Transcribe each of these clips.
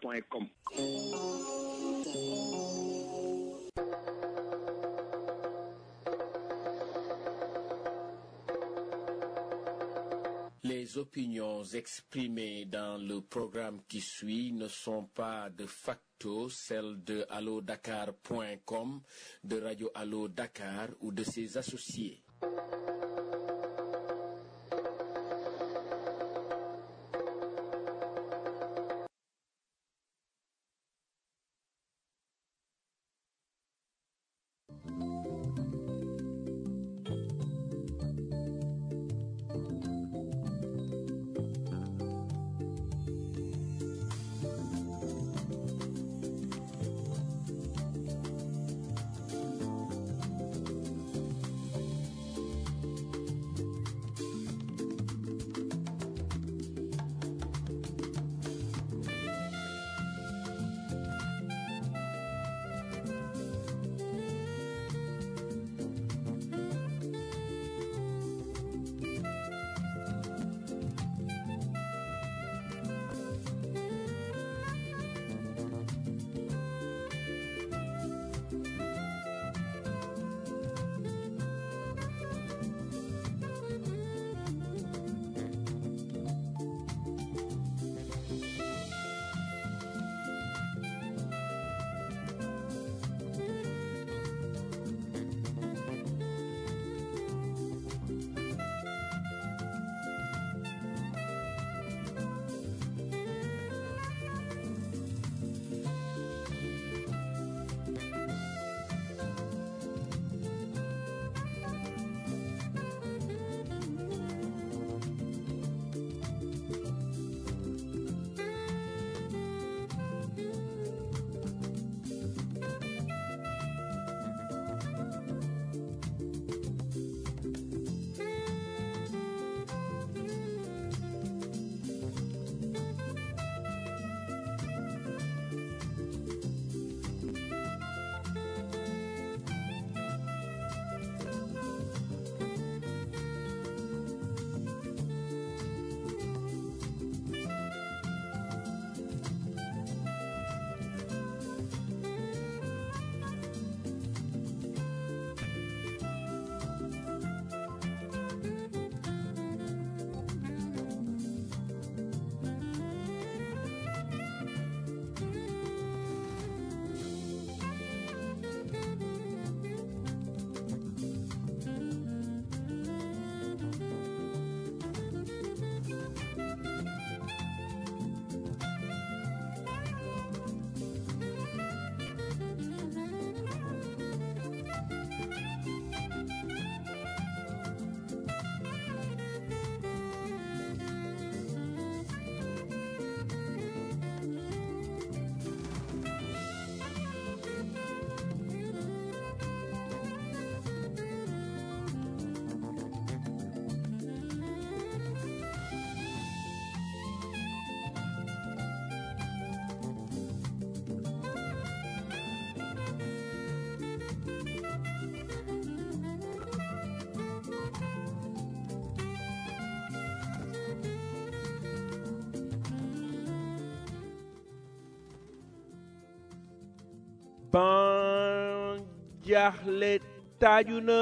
point com Les opinions exprimées dans le programme qui suit ne sont pas de facto celles de allodakar.com, de Radio Allo Dakar ou de ses associés. ban jaaxle taaju na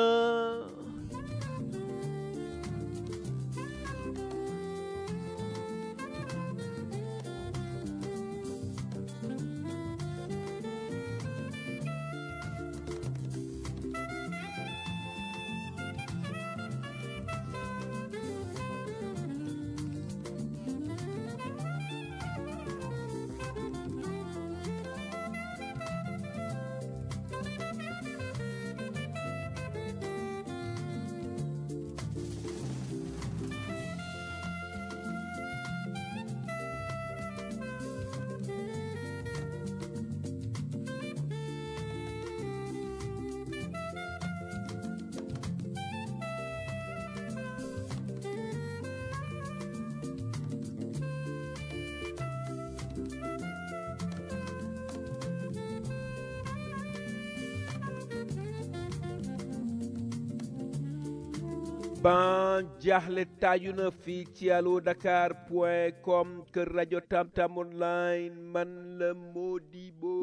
ban jaaxle taaju na fii ci allo dakar point com kër rajo tamtam online man la Modibo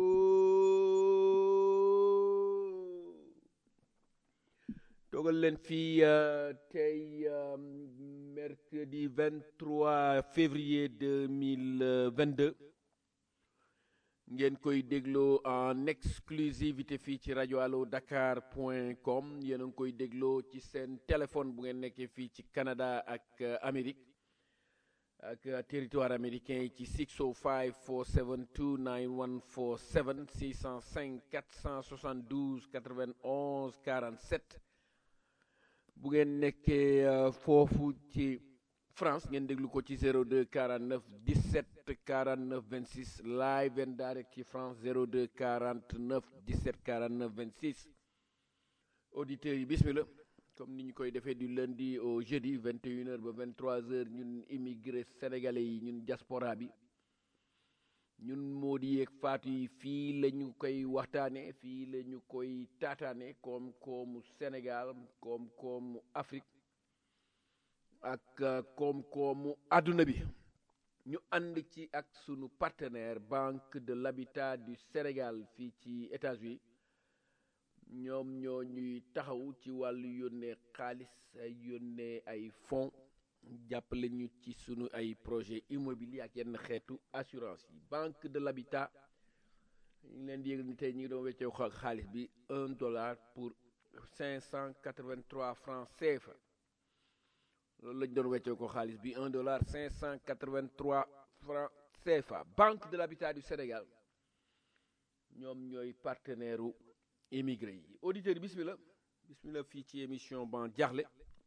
toogal leen fii tey mercredi 23 février 2022 ngeen koy dégloo en exclusivité fii ci rajo allo dakar point com yéen a ngi koy dégloo ci seen téléphone bu ngeen nekkee fii ci Canada ak Amérique ak territoire américain yi ci 605 472 9147 605 472 91 47 bu ngeen nekkee foofu ci France ngeen déglu ko ci 02 49 17 49 26 live and direct ci France 02 49 17 49 26 auditeurs yi bismillah comme ni ñu koy defee du lundi au jeudi 21h ba 23h ñun immigré sénégalais yi ñun diaspora bi ñun moo di yeeg faatu yi fii la ñu koy waxtaane fii la ñu koy taataane koom-koomu Sénégal koom-koomu Afrique ak koom-koomu àdduna bi ñu ànd ci ak sunu partenaire Banque de l'Habitat du Sénégal fii ci États-Unis ñoom ñoo ñuy taxaw ci wàllu yónnee xaalis ay yónnee ay fonds jàppale ñu ci sunu ay projet immobilier ak yenn xeetu assurance yi Banque de l'Habitat ñu ngi leen di yëgal ni tey ñu ngi doon weccee xaalis bi un dollar pour cinq cent quatre-vingt-trois francs CFA loolu lañ doon weccee ko xaalis bi un dollar cinq cent quatre-vingt-trois francs CFA Banque de l'Habitat du Sénégal ñoom ñooy partenaire u émigré yi auditeurs yi bismillah bismillah fii ci émission ban jaaxle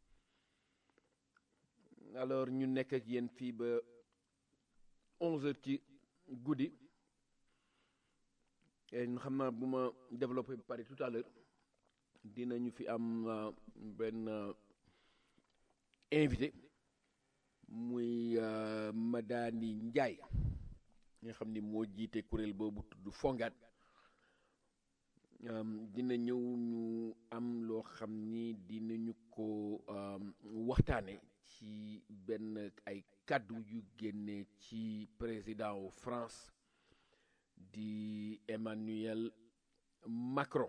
alors ñu nekk ak yéen fii ba onze heures ci guddi xam naa bu ma développé ba pare tout à l'heure dinañu fi am benn invité muy Madani Ndiaye nga xam ni moo jiite kuréel boobu tudd Fongaat dina ñëw ñu am loo xam ni dinañu ko waxtaane ci benn ay kàddu yu génne ci président wu France di Emmanuel Macron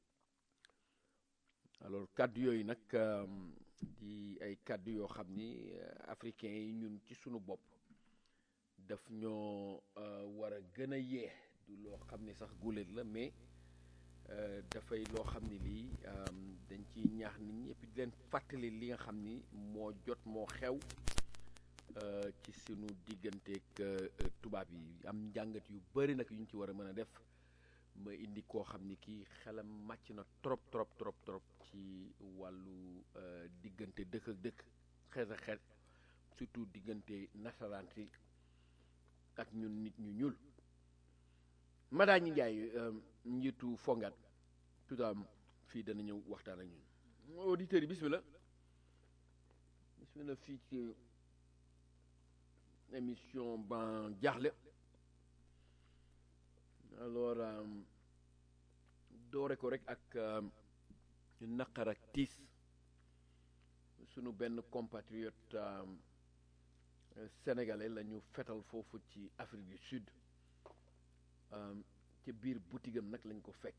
alors kàddu yooyu nag di ay kàddu yoo xam ni africains yi ñun ci sunu bopp daf ñoo war a gën a yee du loo xam ne sax guléet la mais dafay loo xam ne lii dañ ciy ñaax nit ñi et puis di leen fàttali li nga xam ni moo jot moo xew ci sunu digganteeg tubaab yi am njàngat yu bari nag yu ñu ci war a mën a def ma indi koo xam ni kii xelam màcc na trop trop trop trop ci wàllu diggante dëkk ak dëkk xeet ak xeet surtout diggante nasaraan si ak ñun nit ñu ñuul Madani Ndiaye njiitu Fongaat tout à fii dana ñëw waxtaan ak ñun auditeurs yi bismillah bismillah fii ci émission ban jaaxle alors doore ko rek ak naqar ak tiis sunu benn compatriote sénégalais la ñu fetal foofu ci Afrique du Sud ca biir boutigam nag lañ ko fekk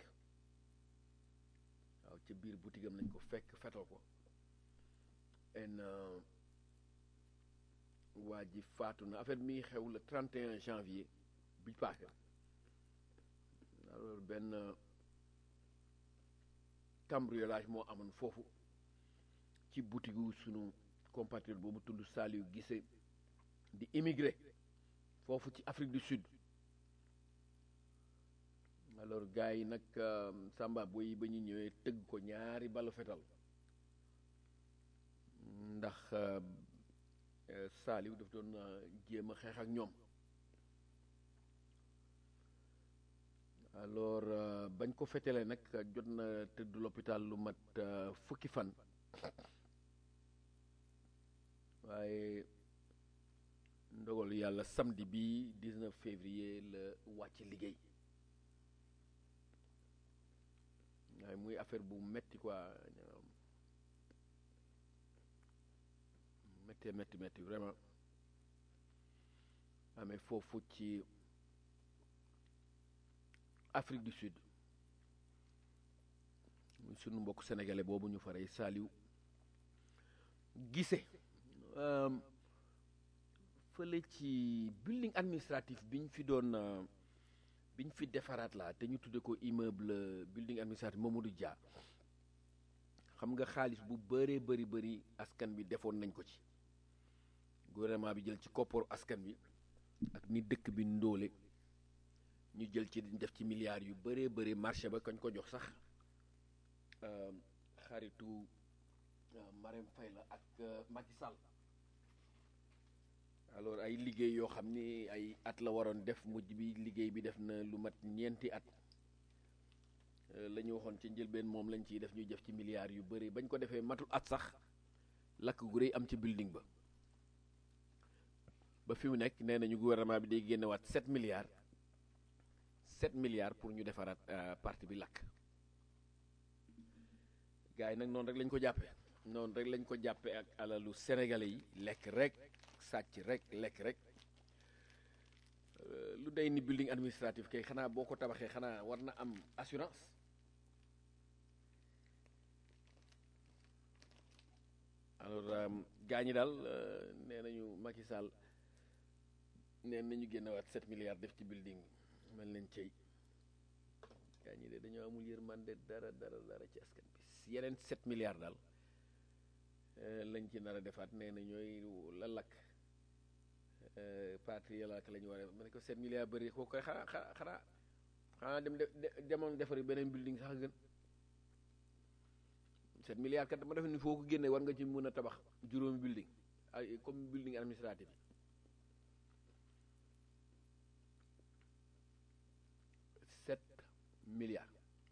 waaw ca biir boutigam lañ ko fekk fetal ko en waa ji faatu na affaire mi xew le 31 janvier bi paase alors benn cambriolage moo amoon foofu ci boutigu sunu compatriote boobu tudd Saliou Guissé di immigré foofu ci Afrique du Sud alors gars yi nag Samba boy ba ñu ñëwee tëgg ko ñaari balu fetal ndax Saliou daf doon jéem a xeex ak ñoom alors bañ ko fetele nag jot na tëdd l'hôpital lu mat fukki fan waaye ndogalu yàlla samedi bi 19 février la wàcc liggéey waaye muy affaire bu metti quoi métti métti métti vraiment amee foofu ci Afrique du Sud muy sunu mbokk sénégalais boobu ñu faree Saliou Gissé fële ci building administratif bi ñu fi doon bi ñu fi defaraat la te ñu tudde ko immeuble building administratif Mamadou Dia xam nga xaalis bu bëree bëri bëri askan bi defoon nañ ko ci gouvernement bi jël ci kopparu askan bi ak ni dëkk bi ndóole ñu jël ci def ci milliards yu bëree bëri marché ba kañ ko jox sax xaritu Marème Faye la ak Macky Sall alors ay liggéey yoo xam ni ay at la waroon def mujj bi liggéey bi def na lu mat ñeenti at la ñu waxoon ci njëlbeen moom lañ ciy def ñuy def ci milliards yu bëri bañ ko defee matul at sax lakk gu rëy am ci building ba ba fi mu nekk nee nañu gouvernement bi day génnewaat 7 milliards 7 milliards pour ñu defaraat parti bi lakk gars yi nag noonu rek lañ ko jàppee noonu rek lañ ko jàppee ak alalu sénégalais yi lekk rek sàcc rek lekk rek lu day ni building administratif kay xanaa boo ko tabaxee xanaa war na am assurance alors gaa ñi daal nee nañu Macky Sall nee nañu génnewaat 7 milliards def ci building mel nañ cey gaa ñi de dañoo amul yërmande dara dara dara ci askan bi yeneen 7 milliards daal lañ ci nar a defaat nee na ñooy la lakk parti yàlla ak la ñu war a ma ne ko 7 milliards bëri koo koy xanaa xanaa xanaa xanaa dem demoon defari beneen building sax gën 7 milliards kat dama def ni foo ko génne war nga ci mën a tabax juróomi building ay comme building administratif yi 7 milliards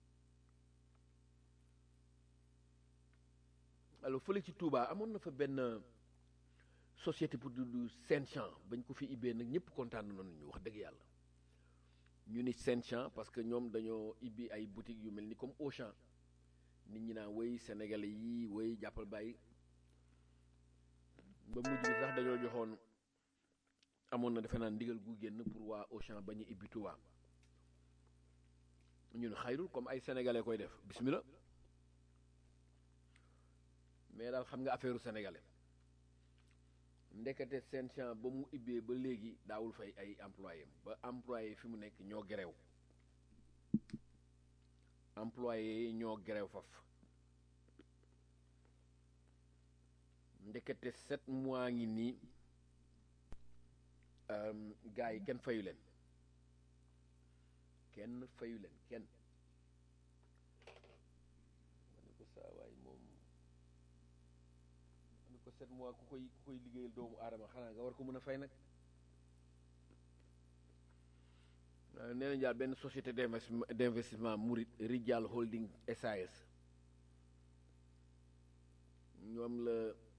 alors fële ci Touba amoon na fa benn société pour du Saint-Champ bañ ko fi ibbee nag ñëpp kontaan nañu ñu wax dëgg yàlla ñu ni Saint-Champ parce que ñoom dañoo ibbi ay boutiques yu mel ni comme Auchan nit ñi naan woy sénégalais yi woy jàppal bàyyi ba mujj bi sax dañoo joxoon amoon na defe naa ndigal gu génn pour waa Auchan bañ a ibbi Touba ñu ne xayrul comme ay sénégalais koy def bismillah mais daal xam nga affaire sénégalais ndekete seen champ ba mu ibbee ba léegi daawul fay ay employé ba employé fi mu nekk ñoo gerew employé yi ñoo gerew faf ndekete sept mois ngi nii gars yi kenn fayu leen kenn fayu leen kenn ma ne ko saa waay moom ma ne ko sept mois ku koy ku koy liggéeyal doomu aadama xanaa nga war ko mën a fay nag nee nañ daal benn société d'investissement d'investissement Murit Rijal Holding SAS ñoom la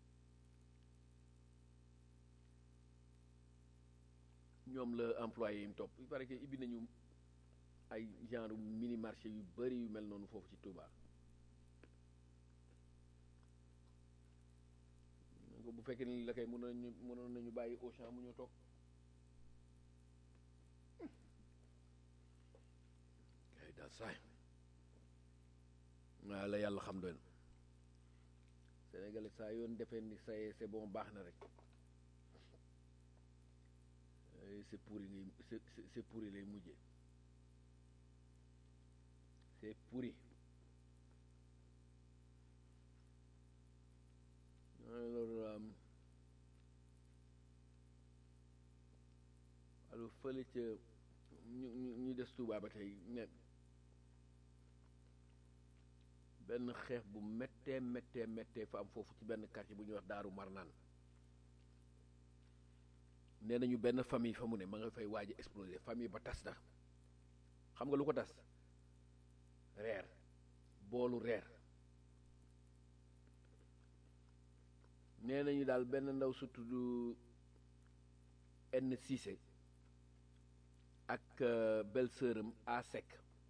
ñoom la employé yi mu topp il paraît que ibbi nañu ay genre mini marché yu bari yu mel noonu foofu ci Touba ko bu fekkee ni la kay mënoon nañu mënoon nañu bàyyi Auchan mu ñu toog kay daal saay waaw la yàlla xam doy na Sénégalais saa yoon defee ni say c'est bon baax na rek c'est pourri ngay c'est c'est pourri lay mujjee c'est pourri alors alors fële ca ñu ñu ñu des Touba ba tey ne benn xeex bu méttee méttee méttee fa am foofu ci benn quartier bu ñuy wax Daaru Marnaan nee nañu benn famille fa mu ne ma nga fay waaj a exploser famille ba tas na xam nga lu ko tas reer boolu reer nee nañu daal benn ndaw su tudd N Cissé ak belle-sœuram A Seck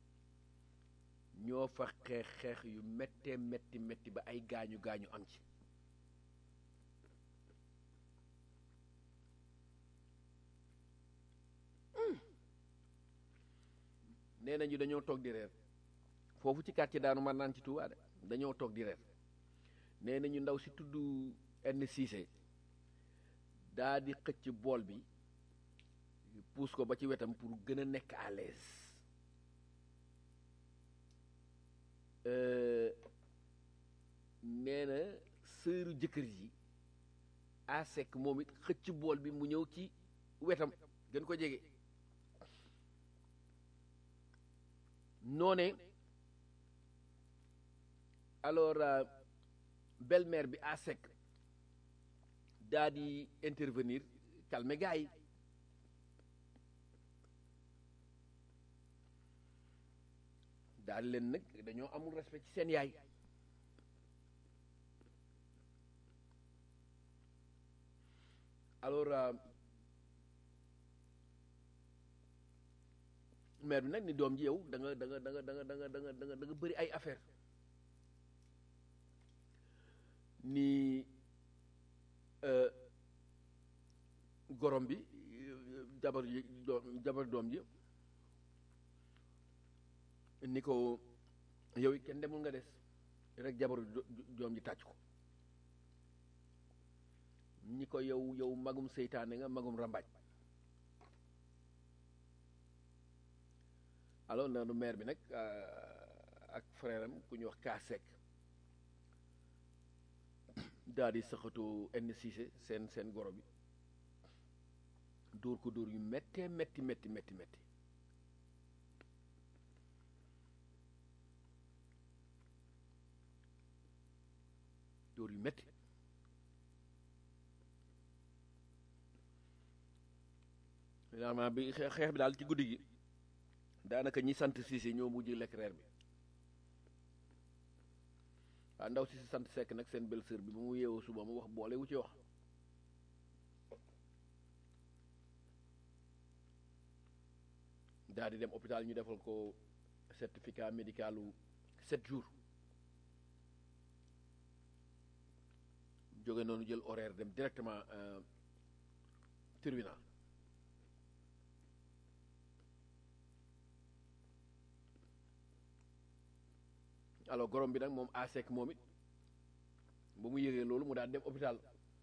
ñoo fa xeex xeex yu méttee métti métti ba ay gaañu gaañu am ci nee nañu dañoo toog di reer foofu ci quartier daanu man naan ci Touba de dañoo toog di reer nee nañu ndaw si tudd enn Cissé daa di xëcc bool bi puus ko ba ci wetam pour gën a nekk à l'aise nee na sëru jëkkër ji a sekk moom it xëcc bool bi mu ñëw ci wetam gën ko jege noone alors belle-mère bi a sekk daa di intervenir calmer gars yi daal leen nag dañoo amul respect ci seen yaay alors mère bi nag ni doom ji yow da nga da nga da nga da nga da nga da nga da nga da nga bëri ay affaire ni gorom bi jabar ji jabar doom ji ni ko yow it kenn demul nga des rek jabaru doom ji tàcc ko ñi ko yow yow magum seytaane nga magum rambaaj alors nanu maire bi nag ak frère am ku ñuy wax kaasek daal di saxatu enn Cissé seen seen goro bi dóor ko dóor yu méttee métti métti métti métti dóor yu métti finalement bi xeex bi daal ci guddi gi daanaka ñi sant Cissé ñoo mujj lekk reer bi waaw ndaw si si sant Seck nag seen belle-sœur bi ba mu yeewoo suba mu wax boole wu ci wax daal di dem hôpital ñu defal ko certificat médicalu sept jours jóge noonu jël horaire dem directement tribunal alors gorom bi nag moom asek moom it ba mu yëgee loolu mu daan dem hôpital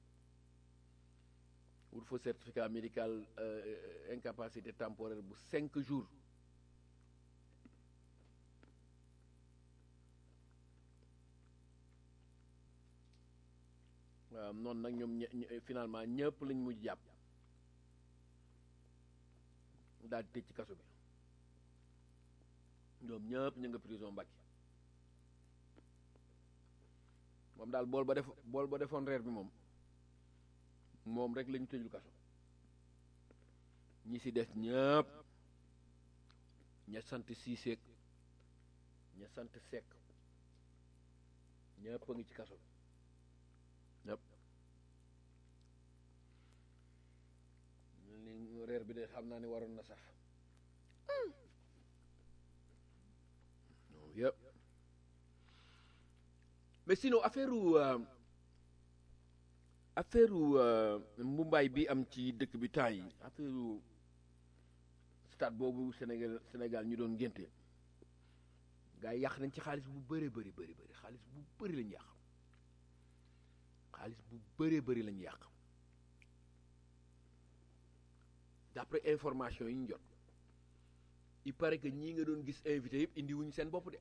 wut fa certificat médical incapacité temporaire bu cinq jours waaw noonu nag ñoom finalement ñëpp lañ mujj jàpp daal di tëj ci kaso bi ñoom ñëpp ñu nga prison Mbàkke moom daal bool ba def bool ba defoon reer bi moom moom rek lañu tëjul kaso ñi si des ñëpp ña sant Cissé ña sant Seck ñëpp a ngi ci kaso bi ñëpp li reer bi de xam naa ne waroon na sax yëpp mais sinon affaire affaire mbumbaay bi am ci dëkk bi temps yi affaire stade boobu Sénégal Sénégal ñu doon ngénte gars yi yàq nañ ci xaalis bu bëree bëri bëri bëri xaalis bu bëri lañu yàq xaalis bu bëree bëri lañu yàq d'après information yi ñu jot il paraît que ñii nga doon gis invité yëpp indi wuñu seen bopp de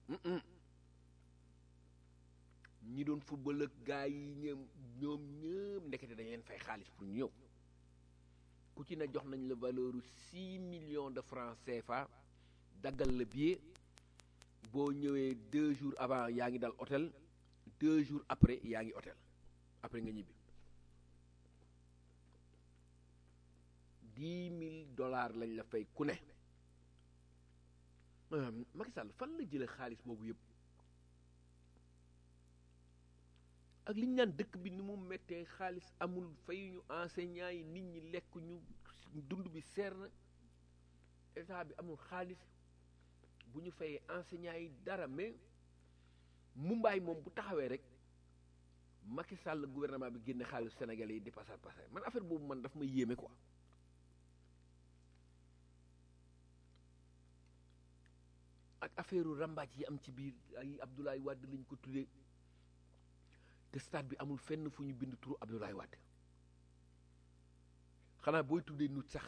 ñi doon football ak gars yi ñoom ñoom ñëpp ndekete dañ leen fay xaalis pour ñu ñëw ku ci ne jox nañ la valeur six millions de francs CFA daggal la billet boo ñëwee deux jours avant yaa ngi dal hôtel deux jours après yaa ngi hôtel après nga ñibbi dix mille dollars lañ la fay ku ne Macky Sall fan la jële xaalis boobu yëpp ak li ñu naan dëkk bi ni mu méttee xaalis amul fayuñu enseignants yi nit ñi lekk ñu dund bi seer na état bi amul xaalis bu ñu fayee enseignants yi dara mais mumbaay moom bu taxawee rek Macky Sall gouvernement bi génne xaalis Sénégalais yi di pasar pasar man affaire boobu man daf ma yéeme quoi ak affaire rambaaj yi am ci biir ay Abdoulaye Wade lañ ko tuddee te stade bi amul fenn fu ñu bind turu Abdoulaye Wade xanaa booy tuddee nut sax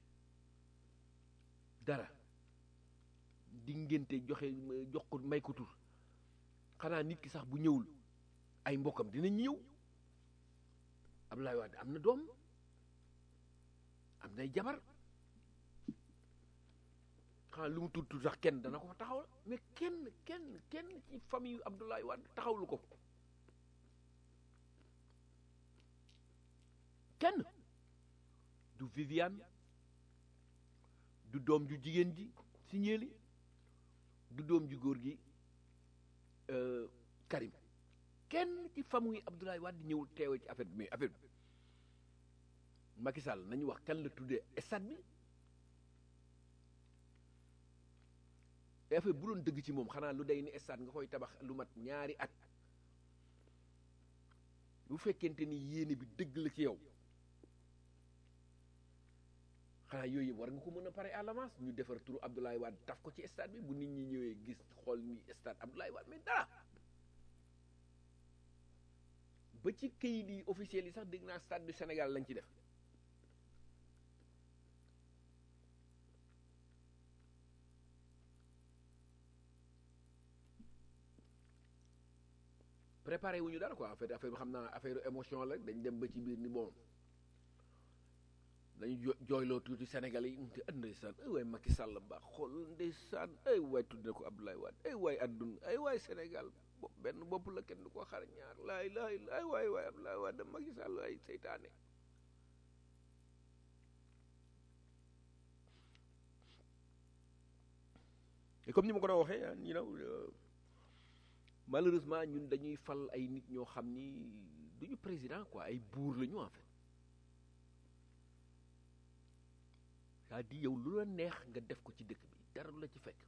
dara di ngénte joxe jox ko may ko tur xanaa nit ki sax bu ñëwul ay mbokkam dinañ ñëw Abdoulaye Wade am na doom am nay jabar xanaa lu mu tudd tudd sax kenn dana ko fa taxawal mais kenn kenn kenn ci famille yu Abdoulaye Wade taxawlu ko kenn du Viviane du doom ju jigéen ji si ñeeli du doom ju góor gi Karim kenn ci famille Abdoulaye Wade ñëwul teewee ci affaire bi mais affaire bi Macky Sall nañu wax kan la tuddee stade bi te affaire bu doon dëgg ci moom xanaa lu day ni stade nga koy tabax lu mat ñaari at bu fekkente ni yéene bi dëgg la ci yow xanaa yooyu yëpp war nga ko mën a pare à l'avance ñu defar turu Abdoulaye Wade taf ko ci stade bi bu nit ñi ñëwee gis xool ni stade Abdoulaye Wade mais dara ba ci kayit yi officiel yi sax dégg naa stade du Sénégal lañ ci def préparé wuñu dara quoi en fait affaire bi xam naa affaire émotion la dañ dem ba ci biir ni bon dañu jo jooyloo tuuti Sénégal yi te ah ndeysaan ay waay Macky Sall ba xool ndeysaan ay waay tudd na ko Abdoulaye Wade ay waay adduna ay waay Sénégal bopp benn bopp la kenn du ko xar ñaar laay laay ay waay waay Abdoulaye Wade Macky Sall ay seytaane et comme ni ma ko doon waxee you know malheureusement ñun dañuy fal ay nit ñoo xam ni duñu président quoi ay buur la ñu en fait c'est-à-dire yow lu la neex nga def ko ci dëkk bi dara lu la ci fekk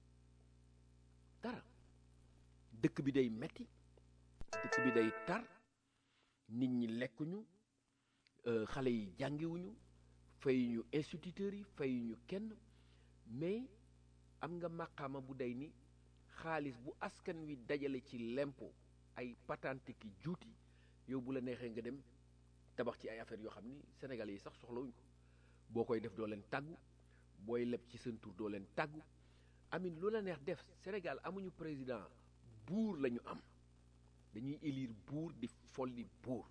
dara dëkk bi day metti dëkk bi day tar nit ñi lekkuñu xale yi jàngiwuñu fayuñu instituteurs yi fayuñu kenn mais am nga màqaama bu day ni xaalis bu askan wi dajale ci lempo ay patente ki juuti yow bu la neexee nga dem tabax ci ay affaires yoo xam ni sénégalais yi sax soxlawuñ ko boo koy def doo leen tàggu booy leb ci seen tur doo leen tàggu amin lu la neex def Sénégal amuñu président buur la ñu am dañuy élire buur di folli buur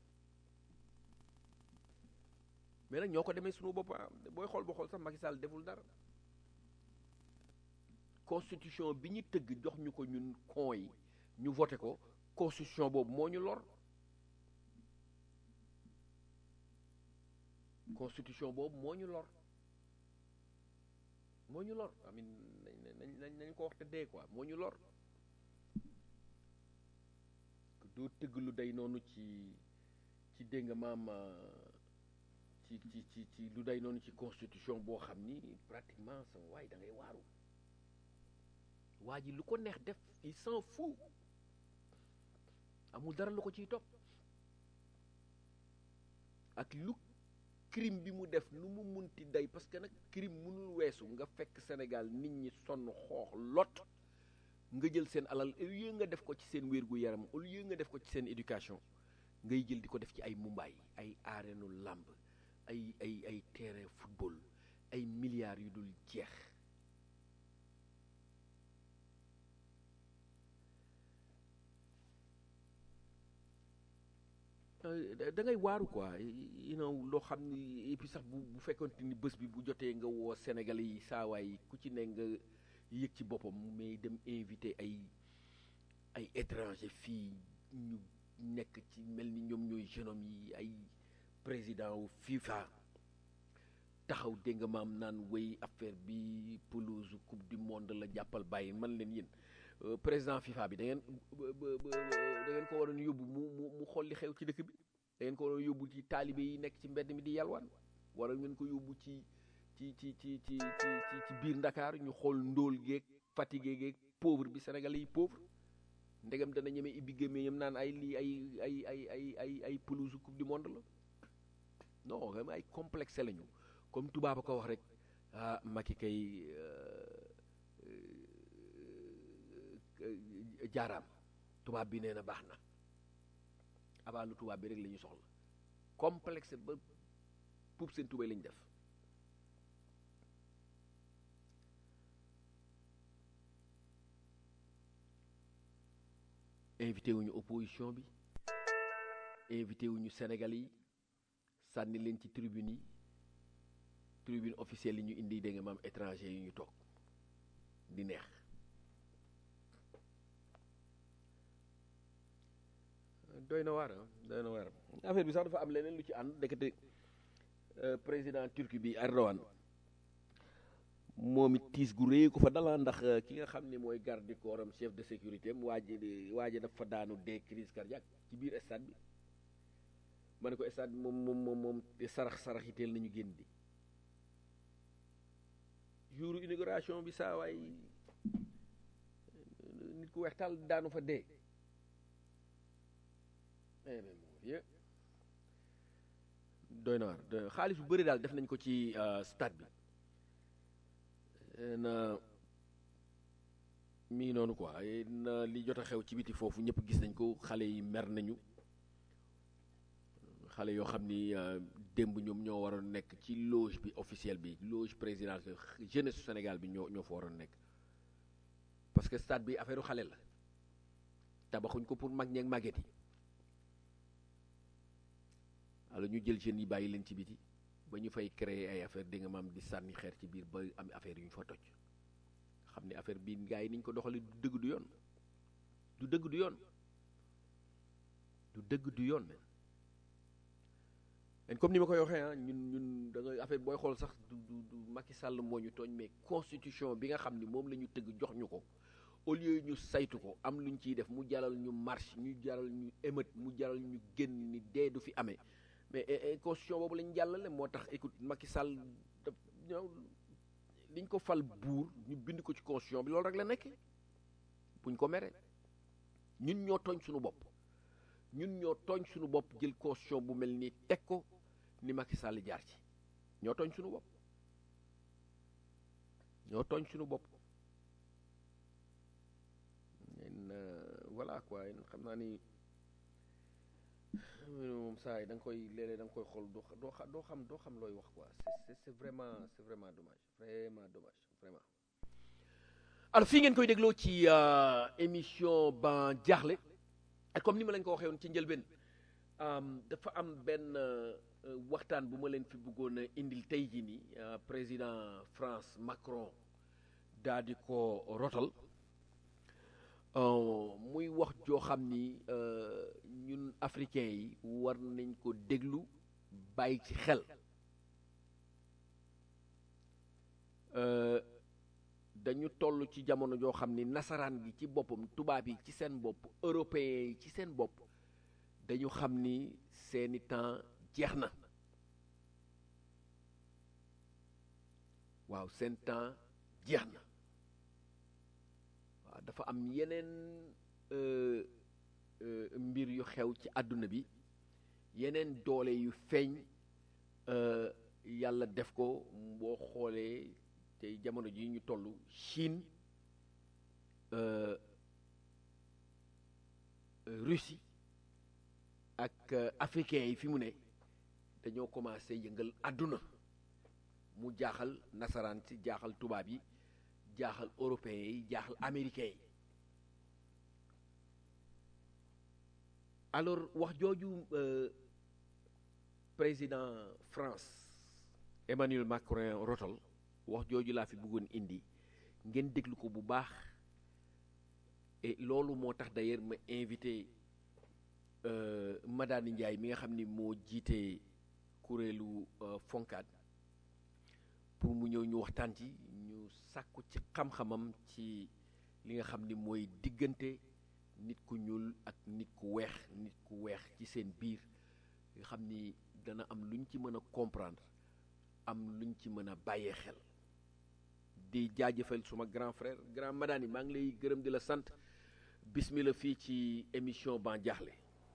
mais nag ñoo ko demee sunu bopp booy xool boo xool sax Macky Sall deful dara constitution bi ñu tëgg jox ñu ko ñun kon yi ñu voté ko constitution boobu moo ñu lor constitution boobu moo ñu lor moo ñu lor amin nañ nañ nañ ko wax te dee quoi moo ñu lor doo tëgg lu day noonu ci ci dégg nga maam ci ci ci ci lu day noonu ci constitution boo xam ni pratiquement sa waay da ngay waaru waa ji lu ko neex def il s'en fout amul dara lu ko ciy topp ak lu crime bi mu def lu mu munti day parce que nag crime mënul weesu nga fekk Sénégal nit ñi sonn xoox lot nga jël seen alal au lieu nga def ko ci seen wér gu yaram au lieu nga def ko ci seen éducation ngay jël di ko def ci ay mumbaay ay areenu làmb ay ay ay terrain football ay milliards yu dul jeex da ngay waaru quoi you know loo xam ni et puis sax bu bu fekkonte ni bés bi bu jotee nga woo Sénégalais yi saawaay ku ci ne nga yëg ci boppam mais dem invité ay ay étranger fii ñu nekk ci mel ni ñoom ñooy jeune homme yi ay président wu FIFA taxaw dégg nga maam naan wéy affaire bi pelouse coupe du monde la jàppal bàyyi man leen yéen président FIFA bi da ngeen da ngeen ko waroon yóbbu mu mu mu xool li xew ci dëkk bi da ngeen ko waroon yóbbu ci taalibe yi nekk ci mbedd mi di yalwaan waroon ngeen ko yóbbu ci ci ci ci ci ci ci biir Ndakaar ñu xool ndóol geeg fatigué geeg pauvre bi Sénégalais yi pauvre ndegam dana ñeme ibbi gémmee yam naan ay lii ay ay ay ay ay ay pelouse coupe du monde la non vraiment ay complexe lañu comme tubaab a ko wax rek ah Macky kay jaaraam tubaab bi nee na baax na abaalu tubaab bi rek la ñu soxla complexe ba puub seen tubay lañ def invité wuñu opposition bi invité wuñu Sénégal yi sànni leen ci tribune yi tribune officielle yi ñu indi dégg nga maam étranger yi ñu toog di neex doy na waar doy na waar affaire bi sax dafa am leneen lu ci ànd ndekete président turki bi Erdogan moom it tiis gu réy ko fa dala ndax ki nga xam ne mooy garde du corps am chef de sécurité am waa ji waa ji dafa daanu dee crise cardiaque ci biir stade bi ma ne ko stade bi moom moom moom moom sarax sarax yi teel nañu génn di jour inauguration bi saa waay nit ku weex taal daanu fa dee doy na waar xaalis bu bëri daal def nañ ko ci stade bi na mii noonu quoi na li jot a xew ci biti foofu ñëpp gis nañ ko xale yi mer nañu xale yoo xam ni démb ñoom ñoo waroon nekk ci loge bi officielle bi loge présidentielle jeunesse Sénégal bi ñoo ñoo fa waroon nekk parce que stade bi affaire xale la tabaxuñ ko pour mag ñeeg màgget yi alors ñu jël jeunes yi bàyyi leen ci biti ba ñu fay créer ay affaire di nga maam di sànni xeer ci biir ba am affaire yu ñu fa toj xam ne affaire bii gars yi ni ñu ko doxalee du dëgg du yoon du dëgg du yoon du dëgg du yoon men comme ni ma koy waxee ah ñun ñun da nga affaire booy xool sax du du du Macky Sall moo ñu tooñ mais constitution bi nga xam ni moom la ñu tëgg jox ñu ko au lieu ñu saytu ko am lu ñu ciy def mu jaral ñu marche ñu jaral ñu émeute mu jaral ñu génn ni dee du fi amee mais constitution boobu lañ jàllale moo tax écoute Macky Sall daf ñëw liñ ko fal buur ñu bind ko ci constitution bi loolu rek la nekkee buñ ko meree ñun ñoo tooñ suñu bopp ñun ñoo tooñ suñu bopp jël constitution bu mel nii teg ko ni Macky Sall jaar ci ñoo tooñ suñu bopp ñoo tooñ suñu bopp voilà quoi xam naa ni moom saa yi da nga koy léeg-léeg da nga koy xool doo doo doo xam doo xam looy wax quoi c'est c'est vraiment c'est vraiment dommage vraiment dommage vraiment alors fii ngeen koy dégloo ci émission ban jaaxle ak comme ni ma leen ko waxee woon ci njëlbeen dafa am benn waxtaan bu ma leen fi bëggoon a indil tey jii nii président France Macron daa di ko rotal muy wax joo xam ni ñun africains yi war nañ ko déglu bàyyi ci xel dañu toll ci jamono joo xam ni nasaraan gi ci boppam tubaab yi ci seen bopp européens yi ci seen bopp dañu xam ni seeni temps jeex na waaw seen temps jeex na waaw dafa am yeneen mbir yu xew ci àdduna bi yeneen doole yu feeñ yàlla def ko boo xoolee te jamono ji ñu toll Chine Russie ak africains yi fi mu ne dañoo commencé yëngal àdduna mu jaaxal nasaraan si jaaxal tubaab yi jaaxal européens yi jaaxal américains yi alors wax jooju président France Emmanuel Macron rotal wax jooju laa fi bëggoon indi ngeen déglu ko bu baax et loolu moo tax d'ailleurs ma invité Madani Ndiaye mi nga xam ni moo jiite kuréelu Foncad pour mu ñëw ñu waxtaan ci ñu sàkku ci xam-xamam ci li nga xam ni mooy diggante nit ku ñuul ak nit ku weex nit ku weex ci seen biir nga xam ni dana am luñ ci mën a comprendre am luñ ci mën a bàyyee xel di jaajëfal suma grand frère grand Madani maa ngi lay gërëm di la sant bismillah fii ci émission Ban Diakhli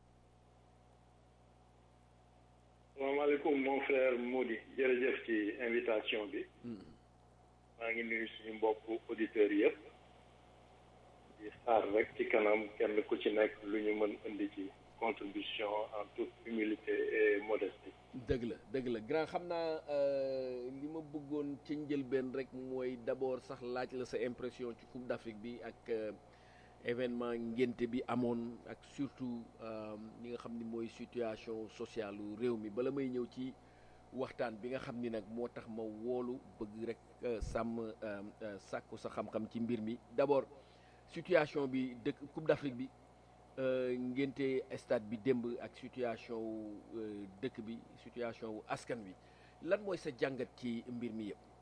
salaamaaleykum mon frère Mody jërëjëf ci invitation bi maa ngi nuyu suñu mbokk auditeurs yëpp di xaar rek ci kanam kenn ku ci nekk lu ñu mën indi ci contribution en toute humilité et modestie. dëgg la dëgg la grand xam naa li ma bëggoon ci njëlbeen rek mooy d'abord sax laaj la sa impression ci Coupe d'Afrique bi ak événement ngénte bi amoon ak surtout li nga xam ni mooy situation sociale u réew mi bala may ñëw ci waxtaan bi nga xam ni nag moo tax ma woolu bëgg rek sàmm sàkku sa xam-xam ci mbir mi d'abord situation bi dëkk Coupe d'Afrique bi ngénte stade bi démb ak situation wu dëkk bi situation wu askan wi lan mooy sa jàngat ci mbir mi yëpp.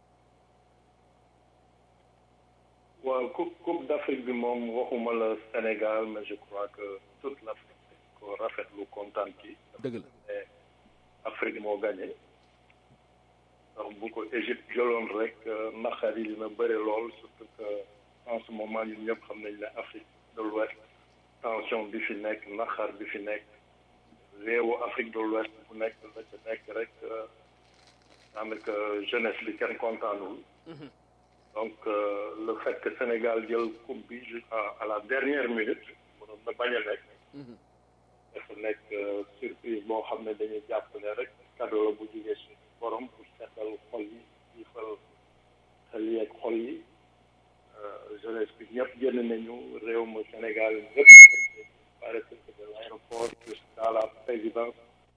waaw coupe coupe d'Afrique bi moom waxuma la Sénégal mais je crois que toute l'Afrique ko rafetlu kontaan ci. dëgg la Afrique moo gagné ndax bu ko Égypte jëloon rek naqar yi dina bëri lool surtout que en ce moment ñun ñëpp xam nañ ne Afrique de l'Ouest tension bi fi nekk naqar bi fi nekk réewu Afrique de l'Ouest bu nekk la ca nekk rek daanaka jeunesse bi kenn kontaanul donc le fait que Sénégal jël coupe bi à la dernière minute mënoon na bañ a nekk dafa nekk surprise boo xam ne dañuy jàpp ne rek cadeau la bu jógee suñu borom pour seetal xol yi jiifal xel yi ak xol yi jeunesse bi ñëpp génn nañu réew ma Sénégal ñëpp partir de l'aéroport jusqu'à la présidence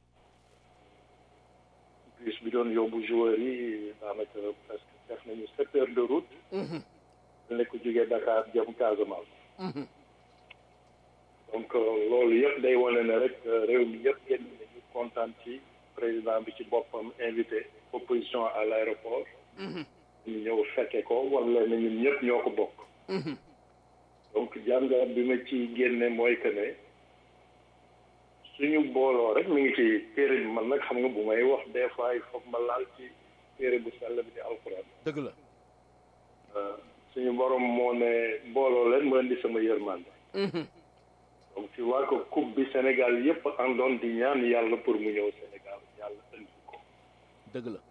bus bi doon yóbbu joueurs yi daanaka presque def nañu sept heures de route ne ko jógee Dakar jëm Casamance donc loolu yëpp day wane ne rek réew mi yëpp génn nañu kontaan ci président bi ci boppam invité opposition à l'aéroport ñu ñëw fekke ko wala ne ñun ñëpp ñoo ko bokk donc jàngat bi ma ci génne mooy que ne suñu booloo rek mi ngi ci téere bi man nag xam nga bu may wax des fois il faut ma laal ci téere bu sell bi di alxuraan dëgg la suñu borom moo ne booloo leen ma indi sama yërmande donc tu vois que coupe bi Sénégal yëpp àndoon di ñaan yàlla pour mu ñëw Sénégal yàlla indi ko dëgg la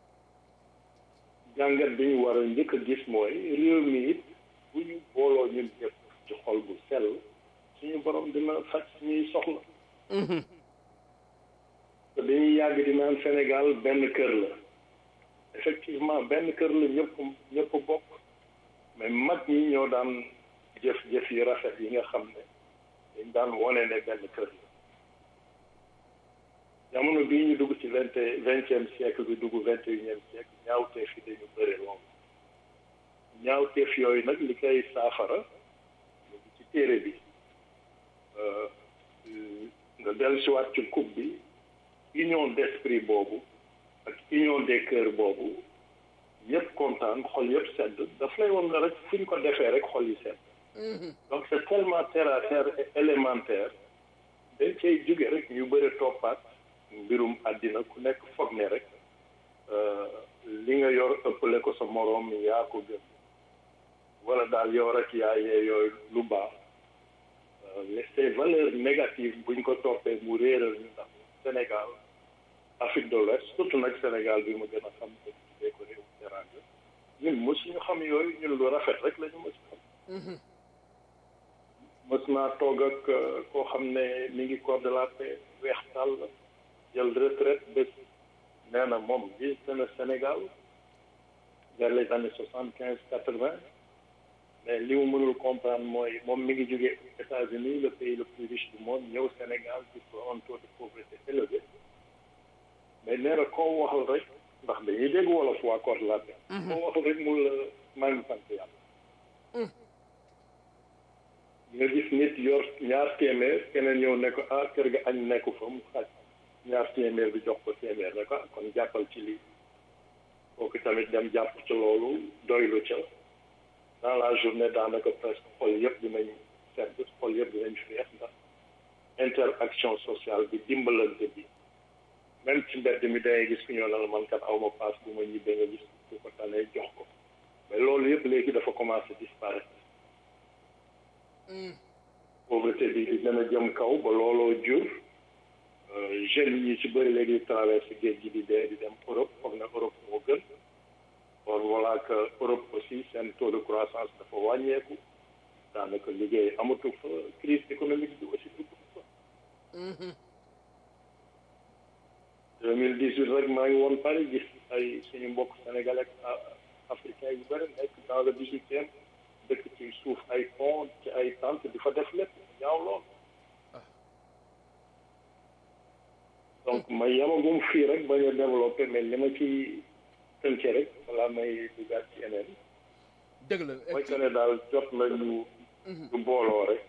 jàngat bi ñu war a njëkk a gis mooy réew mi it bu ñu booloo ñun ñëpp ci xol bu sell suñu borom dina faj suñuy soxla te dañuy yàgg di naan Sénégal benn kër la effectivement benn kër la ñëpp ñëpp bokk mais mag ñi ñoo daan jëf-jëf yi rafet yi nga xam ne dañ daan wone ne benn kër la jamono bii ñu dugg ci vingt vingtième siècle bi dugg vingt et unième siècle ñaawteef yi dañu bëri lool ñaawteef yooyu nag li koy saafara ñu ngi ci téere bi nga dellusiwaat ci coupe bi union d'esprit boobu ak union des cœurs boobu ñëpp kontaan xol yëpp sedd daf lay woon na rek fu ñu ko defee rek xol yi sedd donc c'est tellement terre à terre et élémentaire dañ cay jóge rek ñu bëri toppaat mbirum àddina ku nekk foog ne rek li nga yor ëppale ko sa moroom yaa ko gën wala daal yow rek yaa yee yooyu lu baax mais ces valeurs négatives buñ ko toppee mu réeral ñu ndax Sénégal Afrique de l'Ouest surtout nag Sénégal bi ma gën a xam ne tuddee ko réew teranga ñun mosuñu xam yooyu ñun lu rafet rek la ñu mës xam mës naa toog ak koo xam ne mi ngi corps de la paix weex tàll jël retraite bés nee na moom visité na Sénégal vers les années soixante quinze quatre vingt mais li mu mënul comprendre mooy moom mi ngi jógee États-Unis le pays le plus riche du monde ñëw Sénégal ci un taux de pauvreté élevé mais nee na koo waxal rek ndax dañuy dégg wolof waa corps de la paix koo waxal rek mu la maa ngi sant yàlla nga gis nit yor ñaar téeméer keneen ñëw ne ko ah kër ga añ nekku fa mu xaaj ñaar téeméer bi jox ko téeméer ne ko kon jàppal ci lii kooku tamit dem jàpp ci loolu doylu ca dans la journée daanaka presque xol yëpp dinañ sedd xol yëpp dinañ feex ndax interaction sociale bi dimbalante bi même ci mbedd mi dangay gis ku ñëw na la man kat aw ma paas bu ma ñibbee nga gis ku ko tanee jox ko mais loolu yëpp léegi dafa commencé disparaître pauvreté bi di gën a jëm kaw ba looloo jur jeunes yi ci bëri léegi di traversé géej gi di dee di dem Europe foog na Europe moo gën or voilà que Europe aussi seen taux de croissance dafa wàññeeku daanaka liggéey amatu fa crise économique bi aussi dugg fa. 2018 rek maa ngi woon Paris gis ay suñu mbokk sénégalais ak africain yu bëri nekk dans le 18e dëkk ci suuf ay pont ci ay tente di fa def lépp ñaaw lool. donc ma yamagum fii rek bañ a développé mais li ma ci tënke rek balaa may dugaat ci yeneen. dëgg la mooy que ne daal jot na ñu. ñu booloo rek.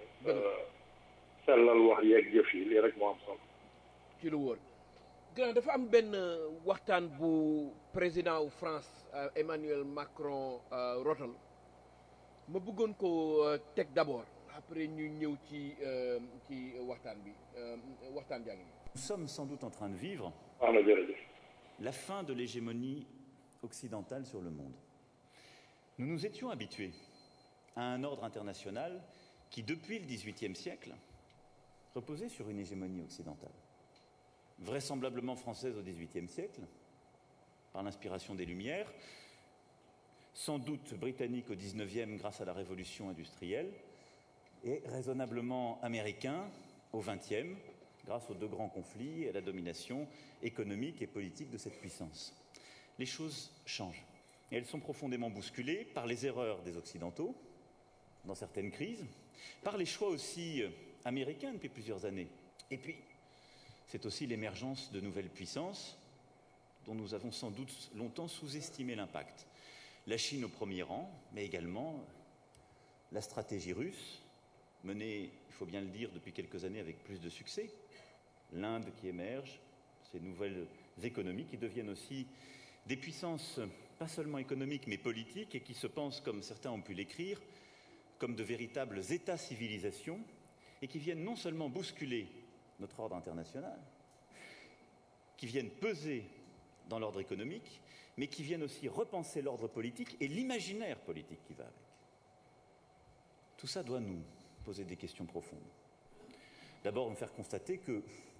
sellal wax yeeg jëf yi lii rek moo am solo. ci lu wóor. grand dafa am benn waxtaan bu président wu France Emmanuel Macron rotal ma bëggoon ko teg d'abord après ñu ñëw ci ci waxtaan bi waxtaan jaa ngi Nous sommes sans doute en train de vivre wax na jërëjëf. la fin de l'hégémonie occidentale sur le monde. Nous nous étions habitués à un ordre international qui, depuis le XVIIIe siècle, reposait sur une hégémonie occidentale. Vraisemblablement française au XVIIIe siècle, par l'inspiration des Lumières, sans doute britannique au XIXe grâce à la révolution industrielle, et raisonnablement américain au XXe grâce aux deux grands conflits et à la domination économique et politique de cette puissance. Les choses changent. Et elles sont profondément bousculées par les erreurs des Occidentaux, dans certaines crises, par les choix aussi euh, américains depuis plusieurs années. Et puis, c'est aussi l'émergence de nouvelles puissances dont nous avons sans doute longtemps sous-estimé l'impact. La Chine au premier rang, mais également la stratégie russe, menée, il faut bien le dire, depuis quelques années avec plus de succès. L'Inde qui émerge, ces nouvelles économies qui deviennent aussi des puissances pas seulement économiques mais politiques et qui se pensent, comme certains ont pu l'écrire, comme de véritables États-civilisations et qui viennent non seulement bousculer notre ordre international, qui viennent peser dans l'ordre économique, mais qui viennent aussi repenser l'ordre politique et l'imaginaire politique qui va avec. Tout ça doit nous poser des questions profondes. D'abord, nous faire constater que